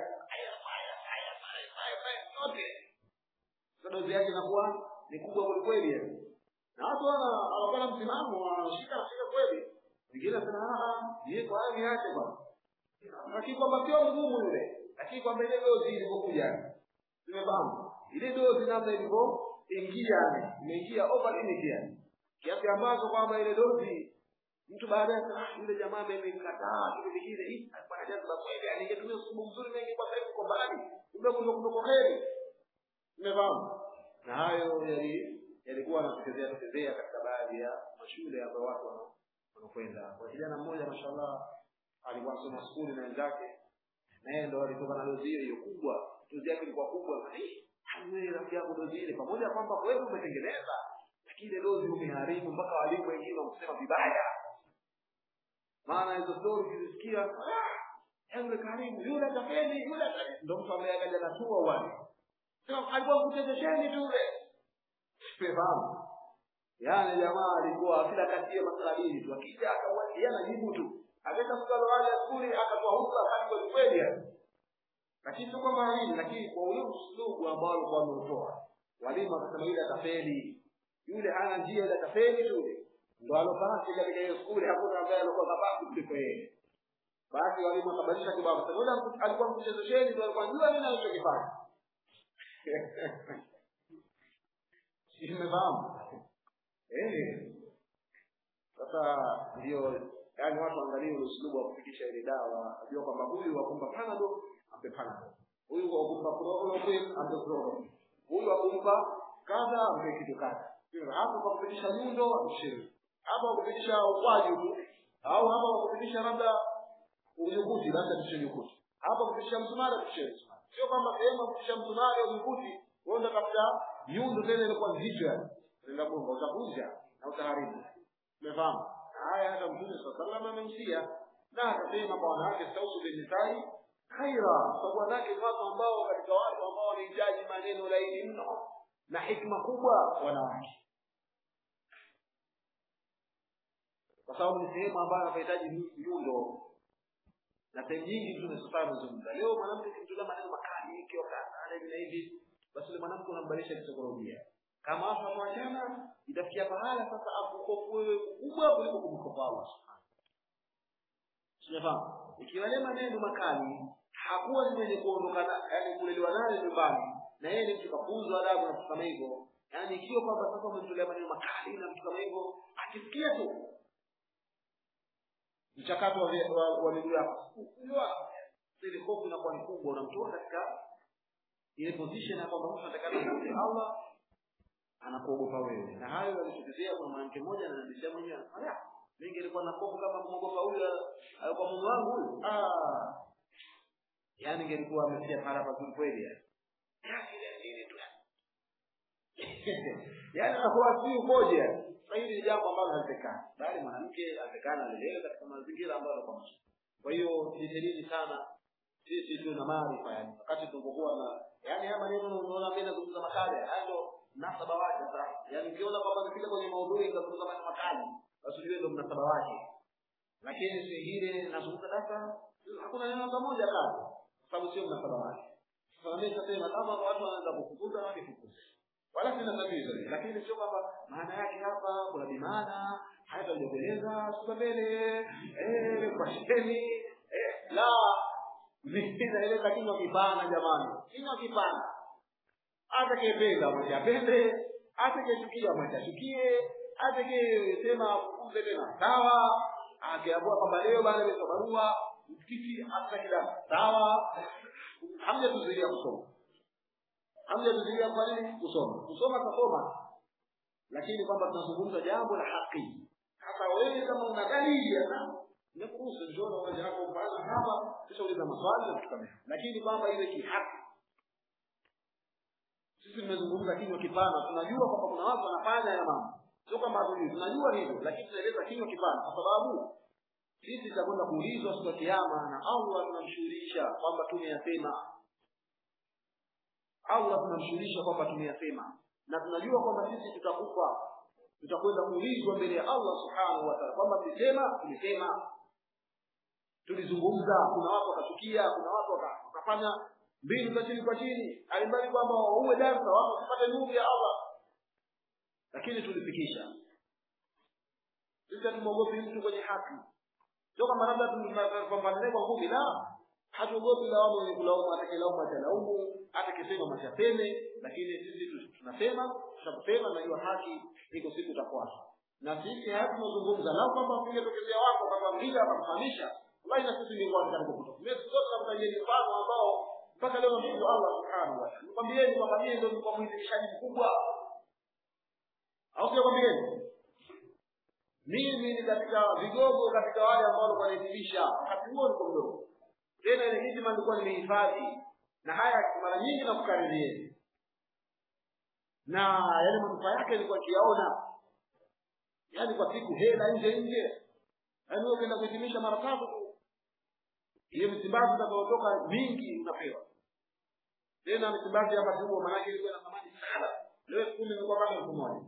yote sasa dozi yake inakuwa ni kubwa kwelikweli yani na watu wana wanakuwa na msimamo wanashika nashika kweli wengine wanasema "Ah, yeye kwa hali yake bwana lakini kwamba sio ngumu yule lakini kwamba ile dozi ilivyokuja tumefahamu ile dozi namna ilivyoingia yani imeingia over limit yani kiasi ambacho kwamba ile dozi mtu baadaye ah, yule jamaa amemkataa kitu kingine hii alikuwa na jazba kweli yani ingetumia usubu mzuri mengi kwa sasa kwa mbali kumbe kuna kuna kheri umefahamu na hayo yali yalikuwa yanatokezea tokezea katika baadhi ya mashule ambayo watu wana- wanakwenda kwa kijana mmoja mashallah alikuwa anasoma skuli na wenzake na yeye ndo alitoka na dozi hiyo hiyo kubwa dozi yake ilikuwa kubwa "Eh, wewe rafiki yako dozi ile pamoja na kwamba kweli umetengeneza lakini ile dozi umeharibu mpaka walimu wengine wakusema vibaya maana hizo stori ukizisikia "Ah, yule karibu yule tafeni yule tafeni." ndo mtu ambaye akaja natua wale sema alikuwa kuchezesheni tu ule Umefahamu? Yaani jamaa alikuwa kila katia masalini tu, akija akawatia anajibu tu, akaenda kukalo wale skuli akatoa hutuba hadi kwa kweli lakini sio kwamba nini, lakini kwa ule uslubu ambao alikuwa ameutoa, walimu wakasema yule atafeli, yule hana njia, ile atafeli yule, ndo alopasi katika hiyo skuli, hakuna ambaye alikuwa kabasi kuliko yeye. Basi walimu wakabadilisha kibao, sasa yule alikuwa mchezesheni, ndo alikuwa jua nini anachokifanya. Nimefahamu eh? Sasa ndio yani watu angalie ule uslubu wa kufikisha ile dawa, ajua kwamba huyu wakumpa panado ampe panado, huyu wakumpa chloroquine ampe chloroquine, huyu wakumpa kadha ampe kitu kadha. Hapo kwa kupitisha nyundo amshiri, hapa kwa kupitisha ukwaji tu, au hapa kwa kupitisha labda unyukuti, labda tushe nyukuti, hapa kupitisha msumari tushe msumari. Sio kwamba sehemu kupitisha msumari au nyukuti uenda katika nyundo tena ilikuwa nzito, yani unaenda bomba utavunja na utaharibu. Umefahamu? haya hata mtume saa salam amemsia na akasema kwa wanawake stausu binisai khaira sababu wanawake ni watu ambao katika watu ambao wanahitaji maneno laini mno na hikma kubwa wanawake kwa sababu ni sehemu ambayo anahitaji nyundo na sehemu nyingi mtume sasa amezungumza leo mwanamke kimtolea maneno makali ikiwa kadha hivi na hivi basi yule mwanamke unambadilisha kisaikolojia kama watu wamewachana itafikia pahala sasa akukofu wewe kubwa kuliko kumkopa Allah subhanahu Sijafahamu. Ikiwa yale maneno makali hakuwa ni mwenye kuondoka na yani kulelewa naye nyumbani na yeye ni mtu kafunzwa adabu na kama hivyo, yani ikiwa kwamba sasa umemtolea maneno makali na mtu kama hivyo, akisikia tu mchakato wa wa, wa miguu yako unajua ile hofu inakuwa ni kubwa, unamtoa katika ile position ya kwamba mtu anatakana kumtii Allah anakuogopa wewe na hayo yalitokezea kwa mwanamke mmoja ananiambia mwenyewe haya mimi nilikuwa na hofu kama kumwogopa huyu alikuwa mume wangu huyu ah yani ngelikuwa amefikia para pazuri kweli yani nini tu yani anakuwa si umoja sasa hili ni jambo ambalo halitekani bali mwanamke atekana alelewe katika mazingira ambayo yanakuwa mazuri kwa hiyo jitahidi sana sisi tu na maarifa yani wakati tunapokuwa na yani haya maneno unaona mimi nazungumza makali hayo mnasaba wake sasa yani ukiona kwamba nifika kwenye maudhui nikazungumza maneno makali basi ujue ndio mnasaba wake lakini singine nazungumza sasa hakuna neno hata moja kali kwa sababu sio mnasaba wake sasa mimi nitasema kama watu wanaanza kufukuza na kifukuze wala sina tatizo lakini sio kwamba maana yake hapa kuna bimana hayatajibeleza siku mbele eh kwa sheni eh la mimi naeleza kinywa kipana jamani kinywa kipana atakayependa mwache apende atakayechukia mwache achukie atakayesema kuze tena sawa akiamua kwamba leo bana nimesoma barua msikiti hata kila sawa hamjatuzuia kusoma hamjatuzuia kwa nini kusoma kusoma tasoma lakini kwamba tunazungumza jambo la haki hata wewe kama una dalili ya nimekuruhusu njoo na uwanja wako mfano hapa kisha uliza maswali na vitu kama hivyo lakini kwamba ile kihaki sisi tumezungumza kinywa kipana tunajua kwamba kuna watu wanafanya haya mambo sio kwamba hatujui tunajua hivyo lakini tunaeleza kinywa kipana kwa sababu sisi tutakwenda kuulizwa siku ya kiyama na Allah tunamshughulisha kwamba tumeyasema Allah tunamshughulisha kwamba tumeyasema na tunajua kwamba sisi tutakufa tutakwenda kuulizwa mbele ya Allah subhanahu wa ta'ala kwamba tulisema tulisema tulizungumza kuna watu wakachukia kuna watu wakafanya mbinu za chini kwa chini alimbali kwamba uwe darsa watu wasipate nuru ya Allah lakini tulifikisha sisi hatumwogopi mtu kwenye haki sio kama labda tunapambana kwa ngumi la hatuogopi lawama wenye kulaumu atakilaumu atalaumu atakisema machapeme lakini sisi tunasema tunaposema najua haki iko siku itafuata na sisi haya tunazungumza lao kwamba ungetokezea wako kama vile akakufahamisha wallahi na sisi ni watu katika kutoka mimi siku zote namtajia mfano ambao mpaka leo namshukuru Allah subhanahu wa ta'ala nikwambieni kwamba mimi ndio nilikuwa mwizilishaji mkubwa au sio kwambieni mimi ni katika vigogo katika wale ambao walikuwa wanahitimisha wakati huo niko mdogo tena ile hijma nilikuwa nimehifadhi na haya mara nyingi nakukaririeni na yale manufaa yake nilikuwa kiyaona yaani kwa siku hela nje nje yaani wewe ukienda kuhitimisha mara tatu tu hiyo msimbazi utakaotoka mingi unapewa tena msimbazi ya wakati huo maanake ilikuwa na thamani sana leo elfu kumi imekuwa mpaka elfu moja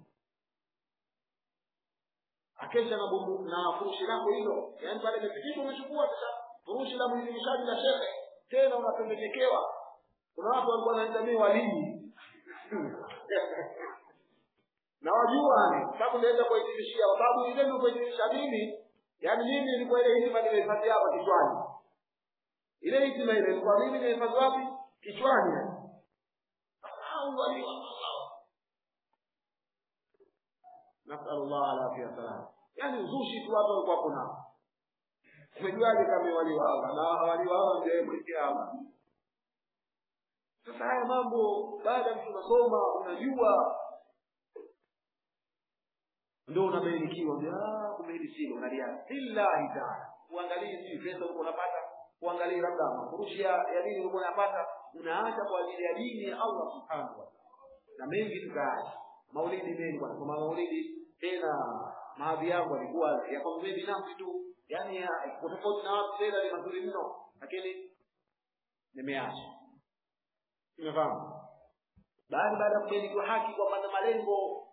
akesha na bubu na furushi lako hilo yaani pale imefikishwa umechukua sasa furushi la mwingilishaji la shehe tena unapembekewa kuna watu walikuwa wananitamii walii na wajua ni sababu naenda kuitimishia kwa sababu ile ndio kuitimisha mimi yaani mimi ilikuwa ile hitima nimehifadhi hapa kichwani ile hitima ile ilikuwa mimi nimehifadhi wapi kichwani au walii nasalullah alafia wasalam yaani uzushi tu watu walikuwa kuna umejuaje kama wali wa Allah na wali wa Allah ndio mwekee Allah sasa haya mambo baada ya mtu unasoma unajua ndio unabainikiwa ah kumbe hili silo unalia billahi taala uangalie si pesa uko unapata uangalie labda mafurushi ya ya dini uko unapata unaacha kwa ajili ya dini ya Allah subhanahu wa ta'ala na mengi tukaacha maulidi mengi bwana kwa maulidi tena maadhi yangu alikuwa yako mzee binafsi tu yani kwa tofauti na watu tena ni mazuri mno lakini nimeacha umefahamu baada baada ya kubainikiwa haki kwamba na malengo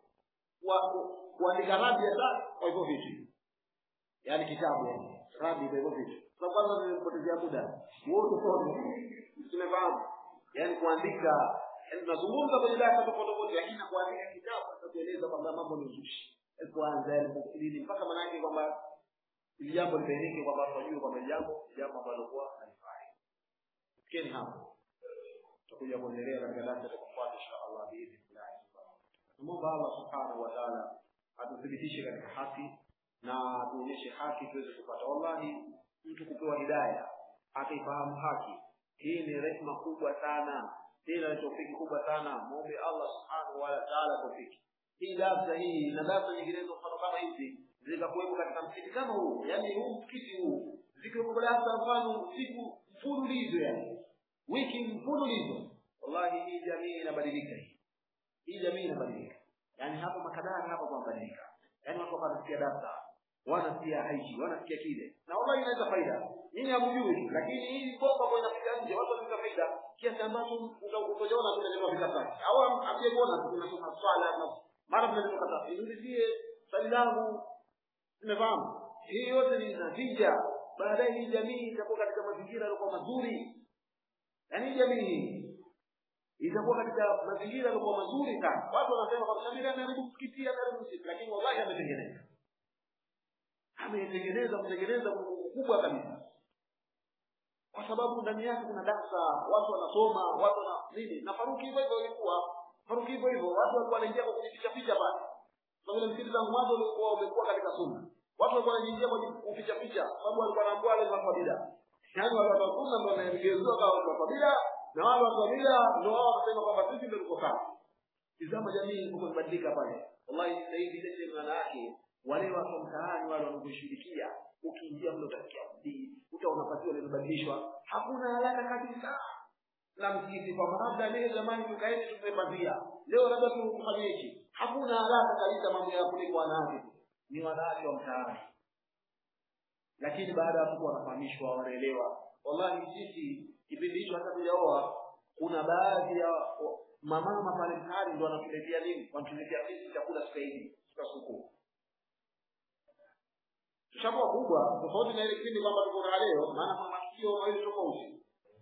wa kuandika radi ya sana kwa hivyo vitu yaani kitabu yani radi kwa hivyo vitu kwa kwanza nimepotezea muda wote sote tumefahamu yaani kuandika yaani tunazungumza kwenye darasa tofauti tofauti lakini kuandika kitabu atakueleza kwamba mambo ni uzushi kwanza yalipokidini mpaka maanake kwamba ili jambo libainike kwamba watu wajue kwamba jambo jambo ambalo kuwa halifai fikeni hapo tutakuja kuendelea katika darasa litakapofuata insha Allah biidhnillah Tumomba Allah subhanahu wa ta'ala atuthibitishe katika haki na atuonyeshe haki tuweze kupata. Wallahi, mtu kupewa hidaya akaifahamu haki, hii ni rehema kubwa sana, tena ni tofiki kubwa sana. Muombe Allah subhanahu wa ta'ala tofiki. Hii darsa hii na darsa nyinginezo mfano kama hizi zikakuwepo katika msikiti kama huu, yani huu msikiti huu, zikiwepo darsa mfano siku mfululizo, yani wiki mfululizo, wallahi hii jamii inabadilika hii hii jamii inabadilika yaani hapo makadara hapo pamebadilika yaani watu wanasikia darsa wanasikia haiji wanasikia kile na wallahi inaleta faida nyinyi hamjui lakini hii bomba ambayo inafika nje watu wanapata faida kiasi ambacho utaona tunaleta vita au hamjekuona tunasoma swala na mara tunaleta kata niulizie swali langu tumefahamu hii yote ni natija baadaye hii jamii itakuwa katika mazingira yaliokuwa mazuri yaani hii jamii hii itakuwa katika mazingira yaliokuwa mazuri sana. Watu wanasema kwa Shamira ameharibu msikiti, ameharibu msikiti, lakini wallahi ametengeneza, ametengeneza, kutengeneza kubwa kabisa, kwa sababu ndani yake kuna darsa, watu wanasoma, watu wana nini. Na Faruki hivyo hivyo ilikuwa Faruki hivyo hivyo, watu walikuwa wanaingia kwa kujificha ficha pale, kwa vile msikiti tangu mwanzo ulikuwa umekuwa katika sunna, watu walikuwa wanaingia kwa kuficha ficha, sababu walikuwa wanaambia wale watu wa bid'a, yaani wale watu wa sunna ndio wanaelekezwa kwa watu wa bid'a na wale watu wa bid'a ndio wao wanasema kwamba sisi ndio tuko sawa. Tizama jamii ilikuwa imebadilika pale. Wallahi sasa hivi ile maana yake wale watu mtaani wale wanaoshirikia ukiingia mle utasikia mdii, utaona patio limebadilishwa. Hakuna haraka kabisa na msikiti kwamba labda leo zamani tukaeni tumepatia. Leo labda tufanye hichi. Hakuna haraka kabisa mambo ya kuliko wanawake. Ni wanawake wa mtaani. Lakini baada ya hapo wanafahamishwa wanaelewa. Wallahi sisi kipindi hicho hata tujaoa kuna baadhi ya mamama pale mtaani ndo wanatuletea nini wanatuletea sisi chakula siku hizi siku siku tushakuwa kubwa tofauti na ile kipindi kwamba tuko na leo maana kuna matukio mawili tofauti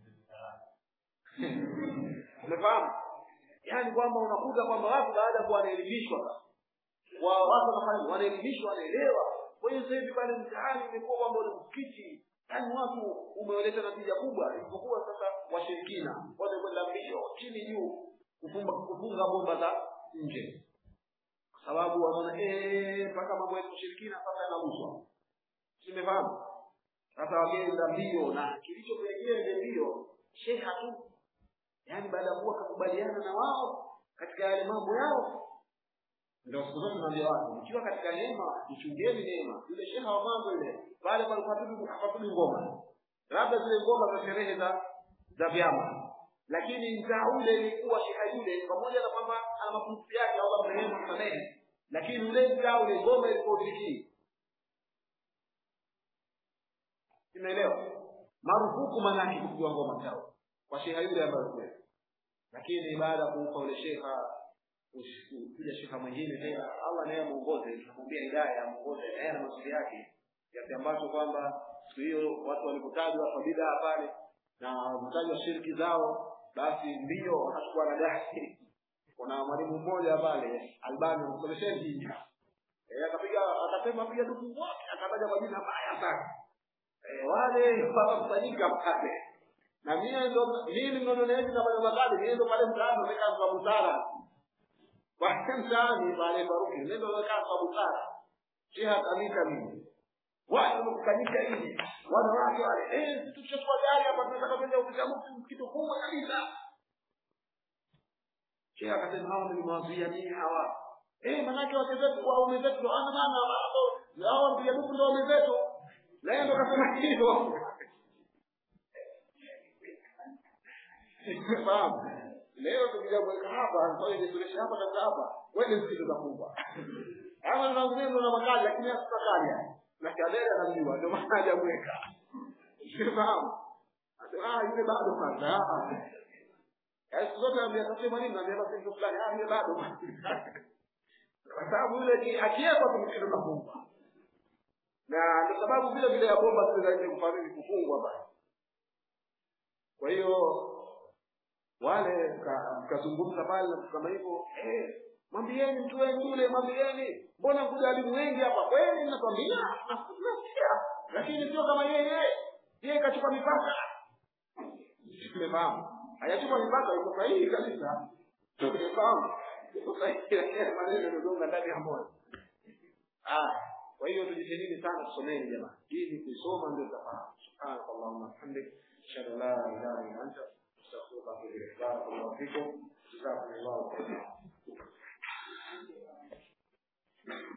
umefahamu yaani kwamba unakuta kwamba watu baada ya kuwa wanaelimishwa wa watu wanafanya wanaelimishwa wanaelewa kwa hiyo sasa hivi pale mtaani imekuwa kwamba ule msikiti yaani watu umeleta natija kubwa isipokuwa sasa washirikina wote kwenda mbio chini juu kufunga kufunga bomba za nje kwa sababu wanaona eh mpaka mambo ya ushirikina sasa yanaguswa simefahamu sasa wakienda mbio na kilichopelekea ile mbio sheha tu yaani baada ya kuwa kakubaliana na wao katika yale mambo yao ndio siku zote naambia watu mkiwa katika neema mchungeni neema yule sheha wa mambo ile pale palikuwa hapatumi ngoma labda zile ngoma za sherehe za za vyama lakini mtaa ule ilikuwa sheha yule pamoja na kwamba ana mapungufu yake au marehemu msamehe lakini ule mtaa ule ngoma ilikuwa usikii umeelewa marufuku manake kupigwa ngoma mtaa kwa sheha yule ambayo kweli lakini baada ya kumpa ule sheha kuja shika mwingine tena allah naye amuongoze tunamwambia hidaya amuongoze naye na mazuri yake kiasi ambacho kwamba siku hiyo watu walipotajwa kwa bidaa pale na kutajwa shirki zao basi mbio wakachukua na gari kuna mwalimu mmoja pale albani amsomesheni Eh, akapiga akasema piga duku wote akataja kwa jina baya sana eh, wale wakakusanyika pale na mie ndo mimi ndo naezi nafanya makali mie ndo pale mtaani namekaa kwa busara pale mtaani pale Baruki mie ndo nakaa kwa busara sheha kamika mimi wale wamekusanyika hivi wanawake wale eh tuchukua gari hapa tunataka kwenda kupiga mtu kitu kubwa kabisa sheha akasema hawa nimewazuia nini hawa eh manake wake zetu waume zetu ndo ana maana wao hao mpiga duku ndo waume zetu na yeye ndo kasema hivyo Fahamu? Leo tukija kuweka hapa, kwa hiyo tulisha hapa na hapa, wewe msikizo kubwa. Ama na ngine na makali lakini hasikali. Na kadere anajua ndio maana hajamweka. Fahamu? Ah, yule bado kwanza. Yaani zote anambia kasema nini? Anambia basi ndio fulani, ah, yule bado. Kwa sababu yule akiwekwa kumkindo na kumba. Na ndio sababu vile vile ya bomba zile zaidi kufanya kufungwa basi. Kwa hiyo wale mkazungumza pale na kama hivyo eh, mwambieni mtu wenu yule, mwambieni mbona kuja walimu wengi hapa kweli, nakwambia nasikia, lakini sio kama yeye yeye kachupa mipaka. Tumefahamu hayachupa mipaka, iko sahihi kabisa, tumefahamu iko sahihi, lakini maneno yanagonga ndani ya moyo. Ah, kwa hiyo tujitahidi sana tusomeni jamani, ili kuisoma ndio tutafahamu. Subhanakallahumma wa bihamdik, ashhadu an la ilaha illa anta astaghfiruka wa atubu ilaik. Barakallahu fikum, jazakumullahu khairan.